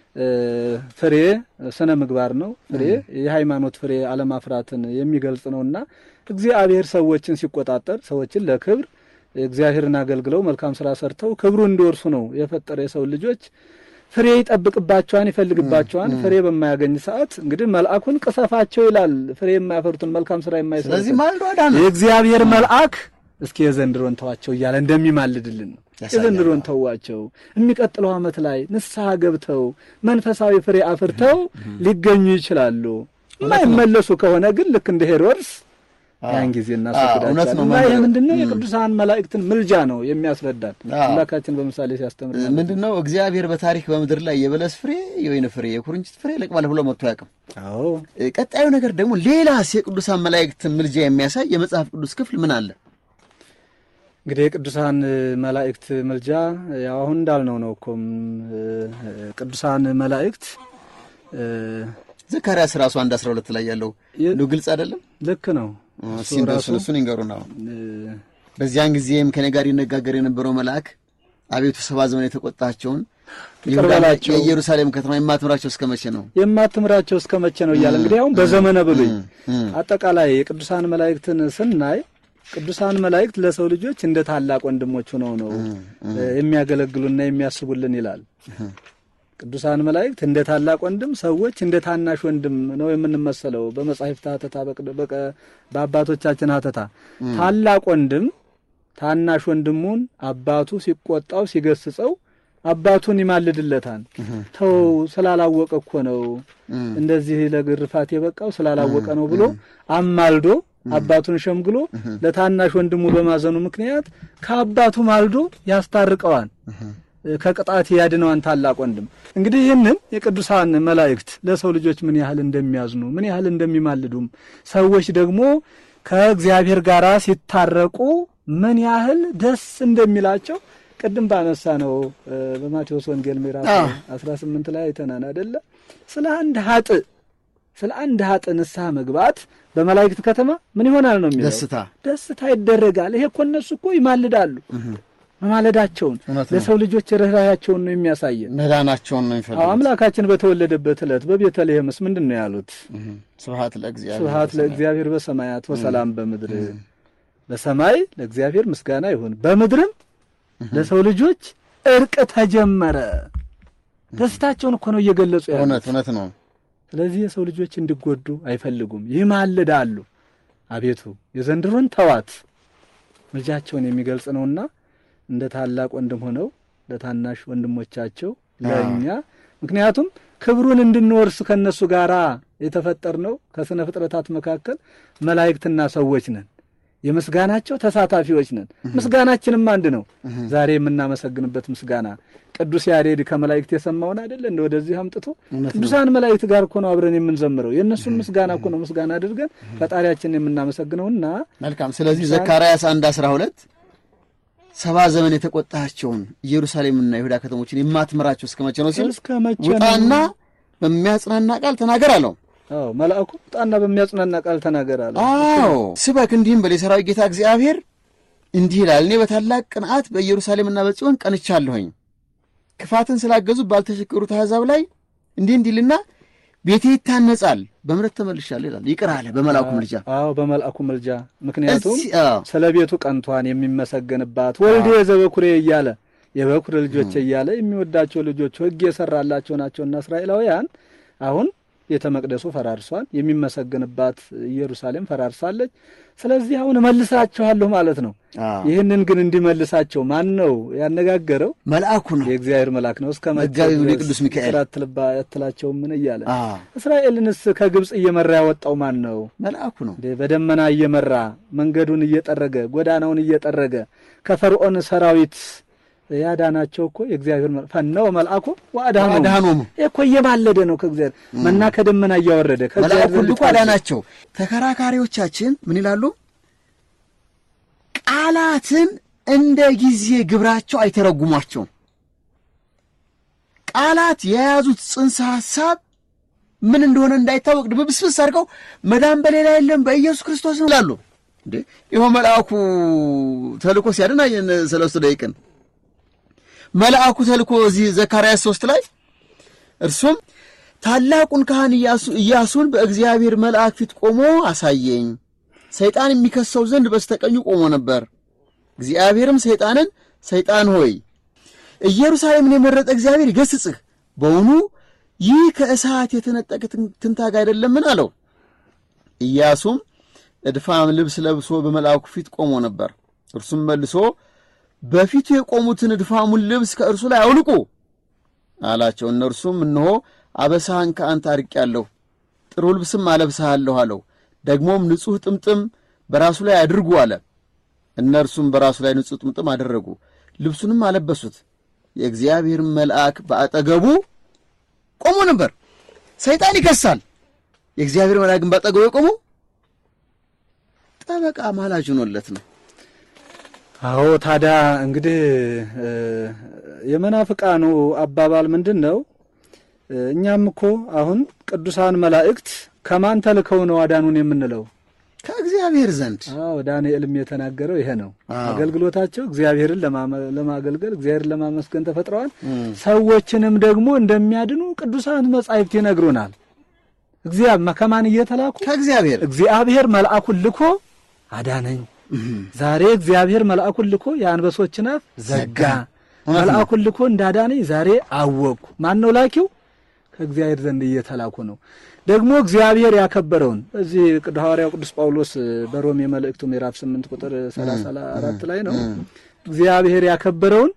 እ፣ ፍሬ ስነ ምግባር ነው። ፍሬ የሃይማኖት ፍሬ አለማፍራትን የሚገልጽ ነውና እግዚአብሔር ሰዎችን ሲቆጣጠር ሰዎችን ለክብር እግዚአብሔርን አገልግለው መልካም ስራ ሰርተው ክብሩ እንዲወርሱ ነው የፈጠረ የሰው ልጆች ፍሬ ይጠብቅባቸዋን ይፈልግባቸዋን ፍሬ በማያገኝ ሰዓት እንግዲህ መልአኩን ቅሰፋቸው ይላል። ፍሬ የማያፈሩትን መልካም ስራ ስለዚህ የማይሰሩትን ማልዶ አዳነ። የእግዚአብሔር መልአክ እስኪ የዘንድሮን ተዋቸው እያለ እንደሚማልድልን ነው። ያሳያል። የዘንድሮን ተዋቸው፣ የሚቀጥለው ዓመት ላይ ንስሐ ገብተው መንፈሳዊ ፍሬ አፍርተው ሊገኙ ይችላሉ። የማይመለሱ ከሆነ ግን ልክ እንደ ሄሮድስ ያን ጊዜ እውነት እናስወግዳቸዋለን። ነው እና ይህ መምህር። ምንድን ነው? የቅዱሳን መላእክትን ምልጃ ነው የሚያስረዳን አዎ። አምላካችን በምሳሌ ሲያስተምር ማለት ነው። ምንድን ነው እግዚአብሔር በታሪክ በምድር ላይ የበለስ ፍሬ፣ የወይን ፍሬ፣ የኩርንችት ፍሬ ለቅማል ብሎ መጥቶ አያውቅም። አዎ ቀጣዩ ነገር ደግሞ ሌላስ የቅዱሳን መላእክትን ምልጃ የሚያሳይ የመጽሐፍ ቅዱስ ክፍል ምን አለ? እንግዲህ የቅዱሳን መላእክት ምልጃ ያው አሁን እንዳልነው ነው እኮም እ፣ ቅዱሳን መላእክት እ፣ ዘካርያስ ራሱ አንድ አስራ ሁለት ላይ ያለው የ- ነው ግልጽ አይደለም? ልክ ነው እሱ እስኪ እንደው ራሱ እሱን እሱን ይንገሩን። አሁን እ፣ በዚያን ጊዜም ከኔ ጋር ይነጋገር የነበረው መልአክ አቤቱ ሰባ ዘመን የተቆጣቸውን ይቅር በላቸው። የኢየሩሳሌም ከተማ የማትምራቸው እስከ መቼ ነው? የማትምራቸው እስከ መቼ ነው እያለ እንግዲህ አሁን በዘመነ ብሉይ እም፣ አጠቃላይ የቅዱሳን መላእክትን ስናይ ቅዱሳን መላእክት ለሰው ልጆች እንደ ታላቅ ወንድሞች ሆነው ነው እ፣ የሚያገለግሉና የሚያስቡልን ይላል። ቅዱሳን መላእክት እንደ ታላቅ ወንድም፣ ሰዎች እንደ ታናሽ ወንድም ነው የምንመሰለው። በመጻሕፍት ሐተታ በቅድ- በቀ- በአባቶቻችን ሐተታ ታላቅ ወንድም ታናሽ ወንድሙን አባቱ ሲቆጣው ሲገስጸው አባቱን ይማልድለታል። ተው ስላላወቀ እኮ ነው እንደዚህ ለግርፋት የበቃው ስላላወቀ ነው ብሎ አማልዶ አባቱን ሸምግሎ ለታናሽ ወንድሙ በማዘኑ ምክንያት ከአባቱ ማልዶ ያስታርቀዋል፣ ከቅጣት ያድነዋን ታላቅ ወንድም። እንግዲህ ይህንን የቅዱሳን መላእክት ለሰው ልጆች ምን ያህል እንደሚያዝኑ ምን ያህል እንደሚማልዱም ሰዎች ደግሞ ከእግዚአብሔር ጋር ሲታረቁ ምን ያህል ደስ እንደሚላቸው ቅድም ባነሳ ነው በማቴዎስ ወንጌል ምዕራፍ 18 ላይ አይተናን አይደለ? ስለ አንድ ሀጥ ስለ አንድ ሀጥ ንስሐ መግባት በመላእክት ከተማ ምን ይሆናል ነው የሚለው ደስታ ደስታ ይደረጋል። ይሄ እኮ እነሱ እኮ ይማልዳሉ። መማለዳቸውን እውነት ነው። ለሰው ልጆች ርኅራኄያቸውን ነው የሚያሳየን። መዳናቸውን ነው አዎ የሚፈልጉት። አምላካችን በተወለደበት ዕለት በቤተልሔምስ ምንድን ነው ያሉት? ስብሐት ለእግዚአብሔር ስብሐት ለእግዚአብሔር በሰማያት ወሰላም በምድር። በሰማይ ለእግዚአብሔር ምስጋና ይሁን፣ በምድርም ለሰው ልጆች እርቅ ተጀመረ። ደስታቸውን እኮ ነው እየገለጹ ያሉት። እውነት እውነት ነው። ስለዚህ የሰው ልጆች እንዲጎዱ አይፈልጉም፣ ይማልዳሉ። አቤቱ የዘንድሮን ተዋት ምልጃቸውን የሚገልጽ ነውና እንደ ታላቅ ወንድም ሆነው ለታናሽ ወንድሞቻቸው ለእኛ ምክንያቱም ክብሩን እንድንወርስ ከእነሱ ጋር የተፈጠርነው ከስነ ፍጥረታት መካከል መላእክትና ሰዎች ነን። የምስጋናቸው ተሳታፊዎች ነን። ምስጋናችንም አንድ ነው። ዛሬ የምናመሰግንበት ምስጋና ቅዱስ ያሬድ ከመላእክት የሰማውን አይደለ እንደ ወደዚህ አምጥቶ ቅዱሳን መላእክት ጋር እኮ ነው አብረን የምንዘምረው። የእነሱን ምስጋና እኮ ነው ምስጋና አድርገን ፈጣሪያችንን የምናመሰግነውና መልካም። ስለዚህ ዘካርያስ አንድ አስራ ሁለት ሰባ ዘመን የተቆጣቸውን ኢየሩሳሌምና ይሁዳ ከተሞችን የማትምራቸው እስከ መቼ ነው ሲል እስከ መቼ ነው? ውጣና በሚያጽናና ቃል ተናገር አለው። አዎ መልአኩ ጣና በሚያጽናና ቃል ተናገር አለ። አዎ ስበክ እንዲህም በል የሠራዊት ጌታ እግዚአብሔር እንዲህ ይላል፣ እኔ በታላቅ ቅንዓት በኢየሩሳሌምና በጽዮን ቀንቻለሁኝ። ክፋትን ስላገዙ ባልተሸከሩት አሕዛብ ላይ እንዲህ እንዲልና ቤቴ ይታነጻል፣ በምሕረት ተመልሻለሁ ይላል። ይቅር አለ በመልአኩ ምልጃ። አዎ በመልአኩ ምልጃ። ምክንያቱም እዚህ- አዎ፣ ስለ ቤቱ ቀንቷን የሚመሰገንባት ወልዴ ዘበኩሬ እያለ የበኩር ልጆች እያለ የሚወዳቸው ልጆች ሕግ የሰራላቸው ናቸውና እስራኤላውያን አሁን ቤተ መቅደሱ ፈራርሷል፣ የሚመሰገንባት ኢየሩሳሌም ፈራርሳለች። ስለዚህ አሁን እመልሳችኋለሁ ማለት ነው። አዎ። ይህንን ግን እንዲመልሳቸው ማን ነው ያነጋገረው? መልአኩ ነው። የእግዚአብሔር መልአክ ነው። እስከ መቼ መጋቢ ብሉይ ድረስ ቅዱስ ሚካኤል። ስራ አትልባ አትላቸውም ምን እያለ አዎ፣ እስራኤልንስ ከግብፅ እየመራ ያወጣው ማን ነው? መልአኩ ነው። እንዴ በደመና እየመራ መንገዱን እየጠረገ ጎዳናውን እየጠረገ ከፈርዖን ሰራዊት ያዳናቸው እኮ የእግዚአብሔር መልአክ ፈነወ መልአኩ ወአድኃኖሙ። አድኃኖሙ ይህ እኮ እየማለደ ነው ከእግዚአብሔር መና ከደመና እያወረደ ከእግዚአብሔር መልአኩ ዘንድ ልኮ ታዞ። አዳናቸው። ተከራካሪዎቻችን ምን ይላሉ? ቃላትን እንደ ጊዜ ግብራቸው አይተረጉሟቸውም። ቃላት የያዙት ጽንሰ ሐሳብ ምን እንደሆነ እንዳይታወቅ ድብብስብስ አድርገው መዳን በሌላ የለም በኢየሱስ ክርስቶስ ነው ይላሉ። እንዴ ይኸው መልአኩ ተልኮ ሲያድን አየን ሰለስቱ ደቂቅን መልአኩ ተልኮ እዚህ ዘካርያስ ሶስት ላይ እርሱም ታላቁን ካህን ኢያሱ- ኢያሱን በእግዚአብሔር መልአክ ፊት ቆሞ አሳየኝ። ሰይጣን የሚከሰው ዘንድ በስተቀኙ ቆሞ ነበር። እግዚአብሔርም ሰይጣንን ሰይጣን ሆይ ኢየሩሳሌምን የመረጠ እግዚአብሔር ይገስጽህ፣ በውኑ ይህ ከእሳት የተነጠቀ ትን- ትንታግ አይደለምን? አለው። ኢያሱም እድፋም ልብስ ለብሶ በመልአኩ ፊት ቆሞ ነበር። እርሱም መልሶ በፊቱ የቆሙትን እድፋሙን ልብስ ከእርሱ ላይ አውልቁ አላቸው። እነርሱም እነሆ አበሳህን ከአንተ አርቄአለሁ፣ ጥሩ ልብስም አለብስሃለሁ አለው። ደግሞም ንጹሕ ጥምጥም በራሱ ላይ አድርጉ አለ። እነርሱም በራሱ ላይ ንጹሕ ጥምጥም አደረጉ፣ ልብሱንም አለበሱት። የእግዚአብሔር መልአክ በአጠገቡ ቆሞ ነበር። ሰይጣን ይከሳል። የእግዚአብሔር መልአክ ግን በአጠገቡ የቆመው ጠበቃ ማላጅ ሆኖለት ነው። አዎ ታዲያ እንግዲህ እ፣ የመናፍቃኑ አባባል ምንድን ነው? እ፣ እኛም እኮ አሁን ቅዱሳን መላእክት ከማን ተልከው ነው አዳኑን የምንለው? ከእግዚአብሔር ዘንድ አዎ ዳንኤልም የተናገረው ይሄ ነው። አዎ። አገልግሎታቸው እግዚአብሔርን ለማመ- ለማገልገል እግዚአብሔርን ለማመስገን ተፈጥረዋል። ሰዎችንም ደግሞ እንደሚያድኑ ቅዱሳን መጻሕፍት ይነግሩናል። እግዚአብሔር ከማን እየተላኩ ከእግዚአብሔር እግዚአብሔር መልአኩን ልኮ አዳነኝ። ዛሬ እግዚአብሔር መልአኩን ልኮ የአንበሶችን አፍ ዘጋ። እውነት ነው። መልአኩን ልኮ እንዳዳነኝ ዛሬ አወቅኩ። ማን ነው ላኪው? ከእግዚአብሔር ዘንድ እየተላኩ ነው። ደግሞ እግዚአብሔር ያከበረውን እዚህ ቅዱስ ሐዋርያው ቅዱስ ጳውሎስ በሮሜ መልእክቱ ምዕራፍ 8 ቁጥር 34 ላይ ነው እግዚአብሔር ያከበረውን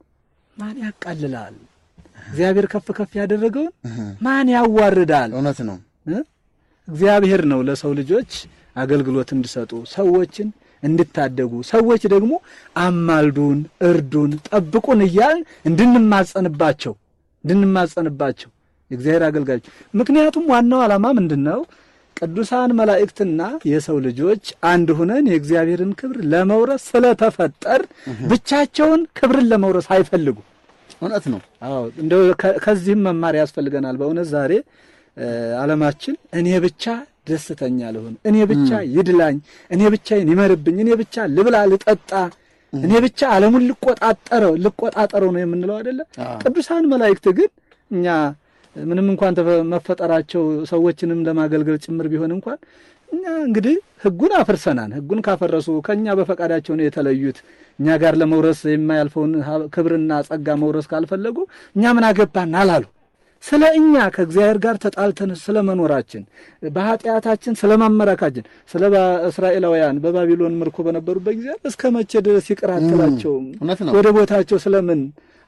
ማን ያቃልላል? እግዚአብሔር ከፍ ከፍ ያደረገውን ማን ያዋርዳል? እውነት ነው። እ? እግዚአብሔር ነው ለሰው ልጆች አገልግሎት እንዲሰጡ ሰዎችን እንድታደጉ ሰዎች ደግሞ አማልዱን፣ እርዱን፣ ጠብቁን እያልን እንድንማጸንባቸው እንድንማጸንባቸው የእግዚአብሔር አገልጋዮች። ምክንያቱም ዋናው ዓላማ ምንድን ነው? ቅዱሳን መላእክትና የሰው ልጆች አንድ ሁነን የእግዚአብሔርን ክብር ለመውረስ ስለተፈጠር ብቻቸውን ክብርን ለመውረስ አይፈልጉ እውነት ነው። አዎ እንደው ከ- ከዚህም መማር ያስፈልገናል። በእውነት ዛሬ እ፣ ዓለማችን እኔ ብቻ ደስተኛ ልሁን፣ እኔ ብቻ ይድላኝ፣ እኔ ብቻዬን ይመርብኝ፣ እኔ ብቻ ልብላ ልጠጣ፣ እኔ ብቻ ዓለሙን ልቆጣጠረው ልቆጣጠረው ነው የምንለው አይደለ? አዎ። ቅዱሳን መላእክት ግን እኛ ምንም እንኳን ተፈ- መፈጠራቸው ሰዎችንም ለማገልገል ጭምር ቢሆን እንኳን እኛ እንግዲህ ሕጉን አፍርሰናል። ሕጉን ካፈረሱ ከእኛ በፈቃዳቸው ነው የተለዩት። እኛ ጋር ለመውረስ የማያልፈውን ሀ- ክብርና ጸጋ መውረስ ካልፈለጉ እኛ ምን አገባን አላሉ። ስለ እኛ ከእግዚአብሔር ጋር ተጣልተን ስለ መኖራችን በኃጢአታችን ስለ ማመራካችን ስለ ባ- እስራኤላውያን በባቢሎን ምርኮ በነበሩበት ጊዜ እስከ መቼ ድረስ ይቅር አትላቸውም? እውነት ነው። ወደ ቦታቸው ስለምን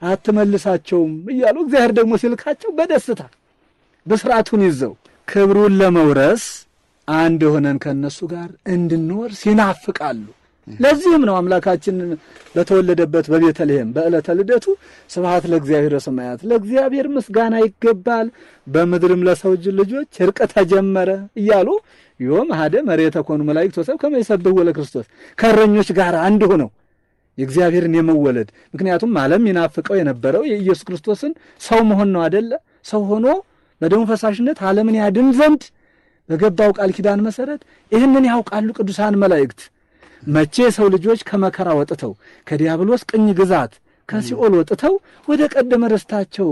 አትመልሳቸውም? እያሉ እግዚአብሔር ደግሞ ሲልካቸው በደስታ በስርዓቱን ይዘው ክብሩን ለመውረስ አንድ ሆነን ከእነሱ ጋር እንድንወርስ ይናፍቃሉ። ለዚህም ነው አምላካችን በተወለደበት በቤተልሔም በዕለተ ልደቱ ስብሐት ለእግዚአብሔር ሰማያት ለእግዚአብሔር ምስጋና ይገባል፣ በምድርም ለሰው ልጆች እርቅ ተጀመረ እያሉ ዮም ሀደ መሬተ ኮኑ መላእክት ወሰብ ከመ ይሰብሕዎ ለክርስቶስ ከእረኞች ጋር አንድ ሆነው የእግዚአብሔርን የመወለድ ምክንያቱም ዓለም ይናፍቀው የነበረው የኢየሱስ ክርስቶስን ሰው መሆን ነው አደለ? ሰው ሆኖ በደሙ ፈሳሽነት ዓለምን ያድን ዘንድ በገባው ቃል ኪዳን መሰረት ይህንን ያውቃሉ ቅዱሳን መላእክት። መቼ የሰው ልጆች ከመከራ ወጥተው ከዲያብሎስ ቅኝ ግዛት ከሲኦል ወጥተው ወደ ቀደመ ርስታቸው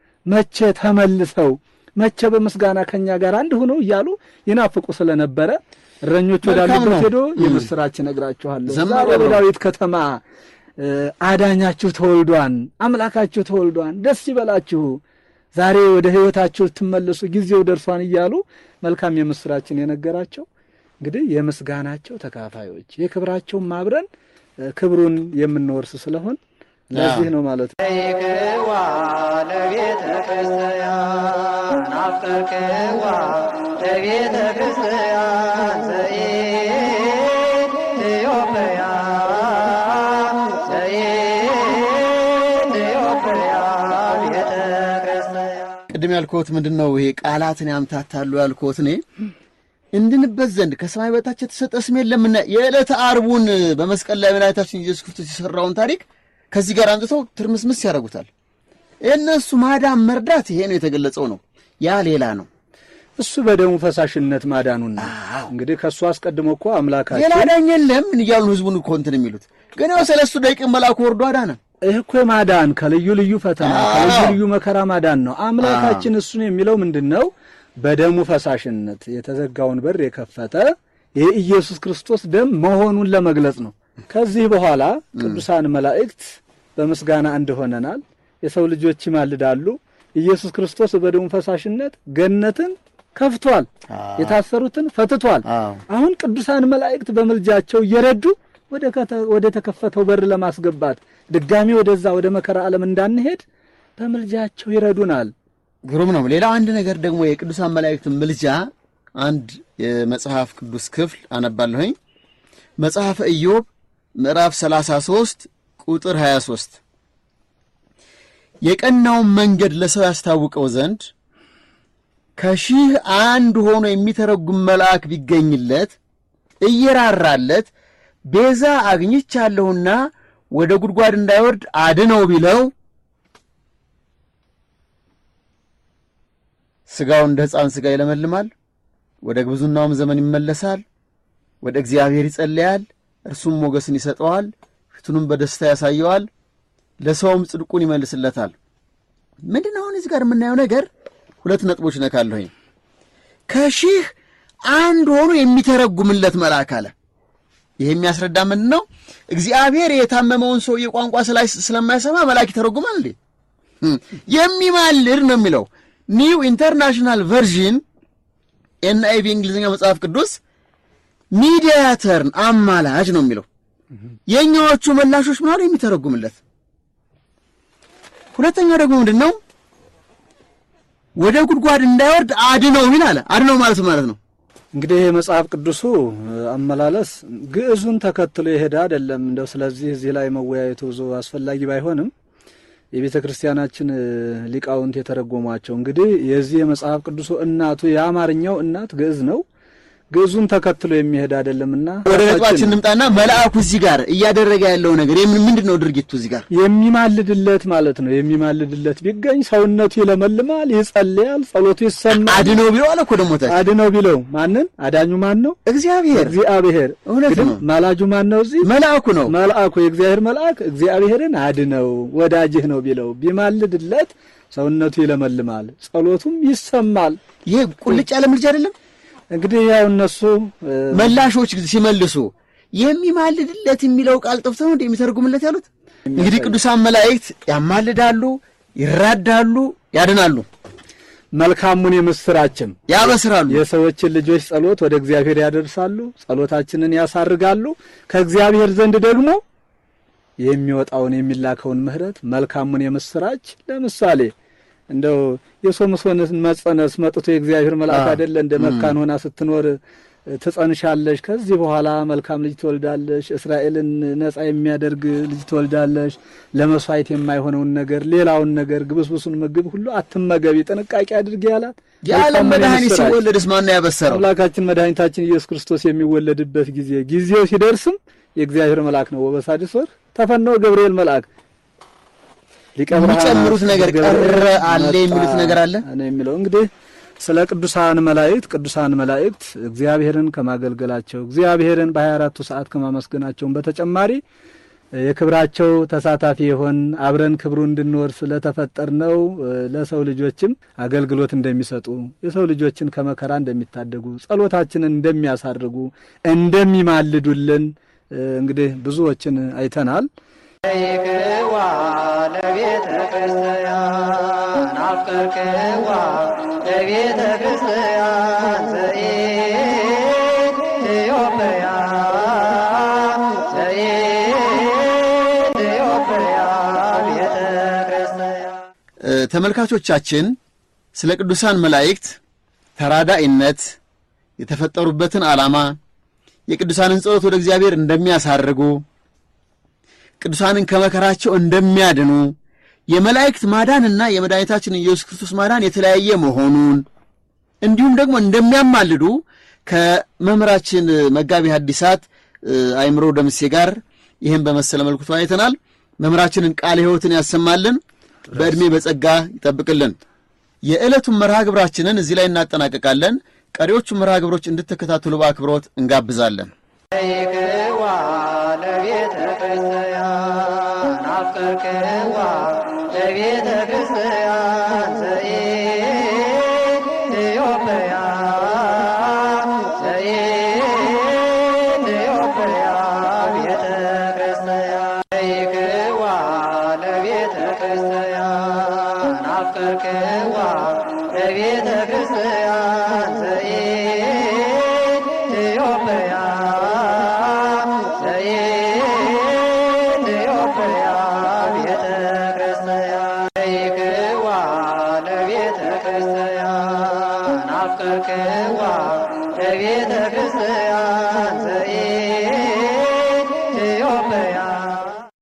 መቼ ተመልሰው መቼ በምስጋና ከኛ ጋር አንድ ሆነው እያሉ ይናፍቁ ስለነበረ እረኞች መልካም ወዳሉበት ነው። ሄዶ የምስራች እነግራችኋለሁ ዘምሩ ዛሬ አብረው። በዳዊት ከተማ እ፣ አዳኛችሁ ተወልዷን፣ አምላካችሁ ተወልዷን፣ ደስ ይበላችሁ፣ ዛሬ ወደ ሕይወታችሁ ልትመለሱ ጊዜው ደርሷን እያሉ መልካም የምስራችን የነገራቸው እንግዲህ የምስጋናቸው ተካፋዮች የክብራቸውን አብረን እ፣ ክብሩን የምንወርስ ስለሆን ለዚህ ነው ማለት ነው። ይክዋ ለቤተ ክርስቲያን አፍቀርክዋ ለቤተ ክርስቲያን ዘኢትዮጵያ ዘኢትዮጵያ ቤተ ክርስቲያን ቅድም ያልኩት ምንድን ነው? ይሄ ቃላትን ያምታታሉ ያልኩት እኔ እንድንበት ዘንድ ከሰማይ በታች የተሰጠ ስም የለምና የዕለተ ዓርቡን በመስቀል ላይ መድኃኒታችን ኢየሱስ ክርስቶስ የሠራውን ታሪክ ከዚህ ጋር አምጥተው ትርምስምስ ያደርጉታል። የእነሱ ማዳን መርዳት ይሄ ነው የተገለጸው ነው። ያ ሌላ ነው። እሱ በደሙ ፈሳሽነት ማዳኑን ነው። አዎ። እንግዲህ ከእሱ አስቀድሞ እኮ ሌላ አምላካችን ዳኝ የለም እያሉ ህዝቡን እኮ እንትን የሚሉት ግን ያው ሰለስቱ ደቂቅ መልአኩ ወርዶ አዳነ። ይህ እኮ ማዳን ከልዩ ልዩ ፈተና አዎ። ከልዩ ልዩ መከራ ማዳን ነው። አምላካችን እሱን የሚለው ምንድን ነው? በደሙ ፈሳሽነት የተዘጋውን በር የከፈተ የኢየሱስ ክርስቶስ ደም መሆኑን ለመግለጽ ነው። ከዚህ በኋላ ቅዱሳን መላእክት በምስጋና አንድ ሆነናል። የሰው ልጆች ይማልዳሉ። ኢየሱስ ክርስቶስ በደሙ ፈሳሽነት ገነትን ከፍቷል፣ የታሰሩትን ፈትቷል። አዎ። አሁን ቅዱሳን መላእክት በምልጃቸው እየረዱ ወደ ከተ- ወደ ተከፈተው በር ለማስገባት ድጋሚ ወደዛ ወደ መከራ ዓለም እንዳንሄድ በምልጃቸው ይረዱናል። ግሩም ነው። ሌላው አንድ ነገር ደግሞ የቅዱሳን መላእክት ምልጃ አንድ የመጽሐፍ ቅዱስ ክፍል አነባለሁኝ። መጽሐፈ ኢዮብ ምዕራፍ 33 ቁጥር 23 የቀናውን መንገድ ለሰው ያስታውቀው ዘንድ ከሺህ አንድ ሆኖ የሚተረጉም መልአክ ቢገኝለት እየራራለት ቤዛ አግኝቻለሁና ወደ ጉድጓድ እንዳይወርድ አድነው ቢለው ሥጋው እንደ ሕፃን ሥጋ ይለመልማል፣ ወደ ግብዙናውም ዘመን ይመለሳል። ወደ እግዚአብሔር ይጸለያል፣ እርሱም ሞገስን ይሰጠዋል፣ ፊቱንም በደስታ ያሳየዋል፣ ለሰውም ጽድቁን ይመልስለታል። ምንድን ነው አሁን እዚህ ጋር የምናየው ነገር? ሁለት ነጥቦች ነካለሁኝ። ከሺህ አንድ ሆኖ የሚተረጉምለት መልአክ አለ። ይህ የሚያስረዳ ምንድን ነው? እግዚአብሔር የታመመውን ሰውዬ ቋንቋ ስላይ- ስለማይሰማ መልአክ ይተረጉማል እንዴ? የሚማልድ ነው የሚለው ኒው ኢንተርናሽናል ቨርዥን ኤንአይቪ እንግሊዝኛ መጽሐፍ ቅዱስ ሚዲያተርን አማላጅ ነው የሚለው። የእኛዎቹ መላሾች ምናሉ የሚተረጉምለት። ሁለተኛው ደግሞ ምንድን ነው? ወደ ጉድጓድ እንዳይወርድ አድነው ይል አለ። አድነው ማለት ማለት ነው እንግዲህ የመጽሐፍ ቅዱሱ አመላለስ ግዕዙን ተከትሎ የሄደ አይደለም። እንደው ስለዚህ እዚህ ላይ መወያየቱ ብዙ አስፈላጊ ባይሆንም የቤተ ክርስቲያናችን ሊቃውንት የተረጎሟቸው እንግዲህ የዚህ የመጽሐፍ ቅዱሱ እናቱ የአማርኛው እናት ግዕዝ ነው። ግዕዙን ተከትሎ የሚሄድ አይደለምና ወደ ነጥባችን እንምጣና መልአኩ እዚህ ጋር እያደረገ ያለው ነገር የምን ምንድን ነው ድርጊቱ እዚህ ጋር የሚማልድለት ማለት ነው። የሚማልድለት ቢገኝ ሰውነቱ ይለመልማል፣ ይጸልያል፣ ጸሎቱ ይሰማል። አድነው ቢለው አለ እኮ ደግሞ ታች አድነው ቢለው ማንን? አዳኙ ማን ነው? እግዚአብሔር እግዚአብሔር። እውነት እንግዲህ ነው። ማላጁ ማን ነው? እዚህ መልአኩ ነው። መልአኩ የእግዚአብሔር መልአክ እግዚአብሔርን አድነው ወዳጅህ ነው ቢለው ቢማልድለት ሰውነቱ ይለመልማል፣ ጸሎቱም ይሰማል። ይሄ ቁልጭ ያለ ምልጃ አይደለም። እንግዲህ ያው እነሱ እ፣ መላሾች ሲመልሱ የሚማልድለት የሚለው ቃል ጠፍቶ ነው እንደ የሚተረጉምለት ያሉት። እንግዲህ ቅዱሳን መላእክት ያማልዳሉ፣ ይራዳሉ፣ ያድናሉ፣ መልካሙን የምስራችም ያበስራሉ። የሰዎችን ልጆች ጸሎት ወደ እግዚአብሔር ያደርሳሉ፣ ጸሎታችንን ያሳርጋሉ። ከእግዚአብሔር ዘንድ ደግሞ የሚወጣውን የሚላከውን ምሕረት መልካሙን የምስራች ለምሳሌ እንደው የሶምሶንን መጸነስ መጥቶ የእግዚአብሔር መልአክ አዎ። አይደለ እንደ መካን ሆና ስትኖር ትጸንሻለሽ፣ ከዚህ በኋላ መልካም ልጅ ትወልዳለሽ፣ እስራኤልን ነጻ የሚያደርግ ልጅ ትወልዳለሽ፣ ለመስዋዕት የማይሆነውን ነገር ሌላውን ነገር ግብስብሱን ምግብ ሁሉ አትመገቢ፣ ጥንቃቄ አድርጊ ያላት የዓለም መልካሙን መድኃኒት የምስራች። ሲወለድስ ማነው ያበሰረው? አምላካችን መድኃኒታችን ኢየሱስ ክርስቶስ የሚወለድበት ጊዜ ጊዜው ሲደርስም የእግዚአብሔር መልአክ ነው። ወበሳድስ ወር ተፈነወ ገብርኤል መልአክ ሊቀ ብርሃናት የሚጨምሩት ነገር ገብርኤል ቀረ አለ መጣ የሚሉት ነገር አለ? ነው የሚለው እንግዲህ ስለ ቅዱሳን መላእክት ቅዱሳን መላእክት እግዚአብሔርን ከማገልገላቸው እግዚአብሔርን በ24ቱ ሰዓት ከማመስገናቸውን በተጨማሪ የክብራቸው ተሳታፊ የሆን አብረን ክብሩ እንድንወርስ ስለተፈጠር ነው። ለሰው ልጆችም አገልግሎት እንደሚሰጡ የሰው ልጆችን ከመከራ እንደሚታደጉ ጸሎታችንን እንደሚያሳርጉ እንደሚማልዱልን እንግዲህ ብዙዎችን አይተናል። ይክዋ ለቤተ ክርስቲያን አፍቀርክዋ ለቤተ ክርስቲያን ዘኢትዮጵያ ዘኢትዮጵያ ቤተ ክርስቲያን ተመልካቾቻችን ስለ ቅዱሳን መላእክት ተራዳኢነት፣ የተፈጠሩበትን ዓላማ፣ የቅዱሳንን ጸሎት ወደ እግዚአብሔር እንደሚያሳርጉ፣ ቅዱሳንን ከመከራቸው እንደሚያድኑ፣ የመላእክት ማዳንና የመድኃኒታችን ኢየሱስ ክርስቶስ ማዳን የተለያየ መሆኑን እንዲሁም ደግሞ እንደሚያማልዱ ከመምህራችን መጋቢ ሐዲሳት አእምሮ ደምሴ ጋር ይህን በመሰለ መልኩ ተወያይተናል። መምህራችንን ቃለ ሕይወትን ያሰማልን፣ በዕድሜ በጸጋ ይጠብቅልን። የዕለቱን መርሃ ግብራችንን እዚህ ላይ እናጠናቀቃለን። ቀሪዎቹ መርሃ ግብሮች እንድትከታተሉ በአክብሮት እንጋብዛለን። ይክዋ ለቤተ ክርስቲያን አፍቀርክዋ ለቤተ ክርስቲያን ዘኢትዮጵያ ዘኢትዮጵያ ቤተ ክርስቲያን ይክዋ ለቤተ ክርስቲያን አፍቀርክዋ ለቤተ ክርስቲያን ዘኢትዮጵያ ዘኢትዮጵያ ቤተ ክርስቲያን ይክዋ ለቤተ ክርስቲያን አፍቀርክዋ ለቤተ ክርስቲያን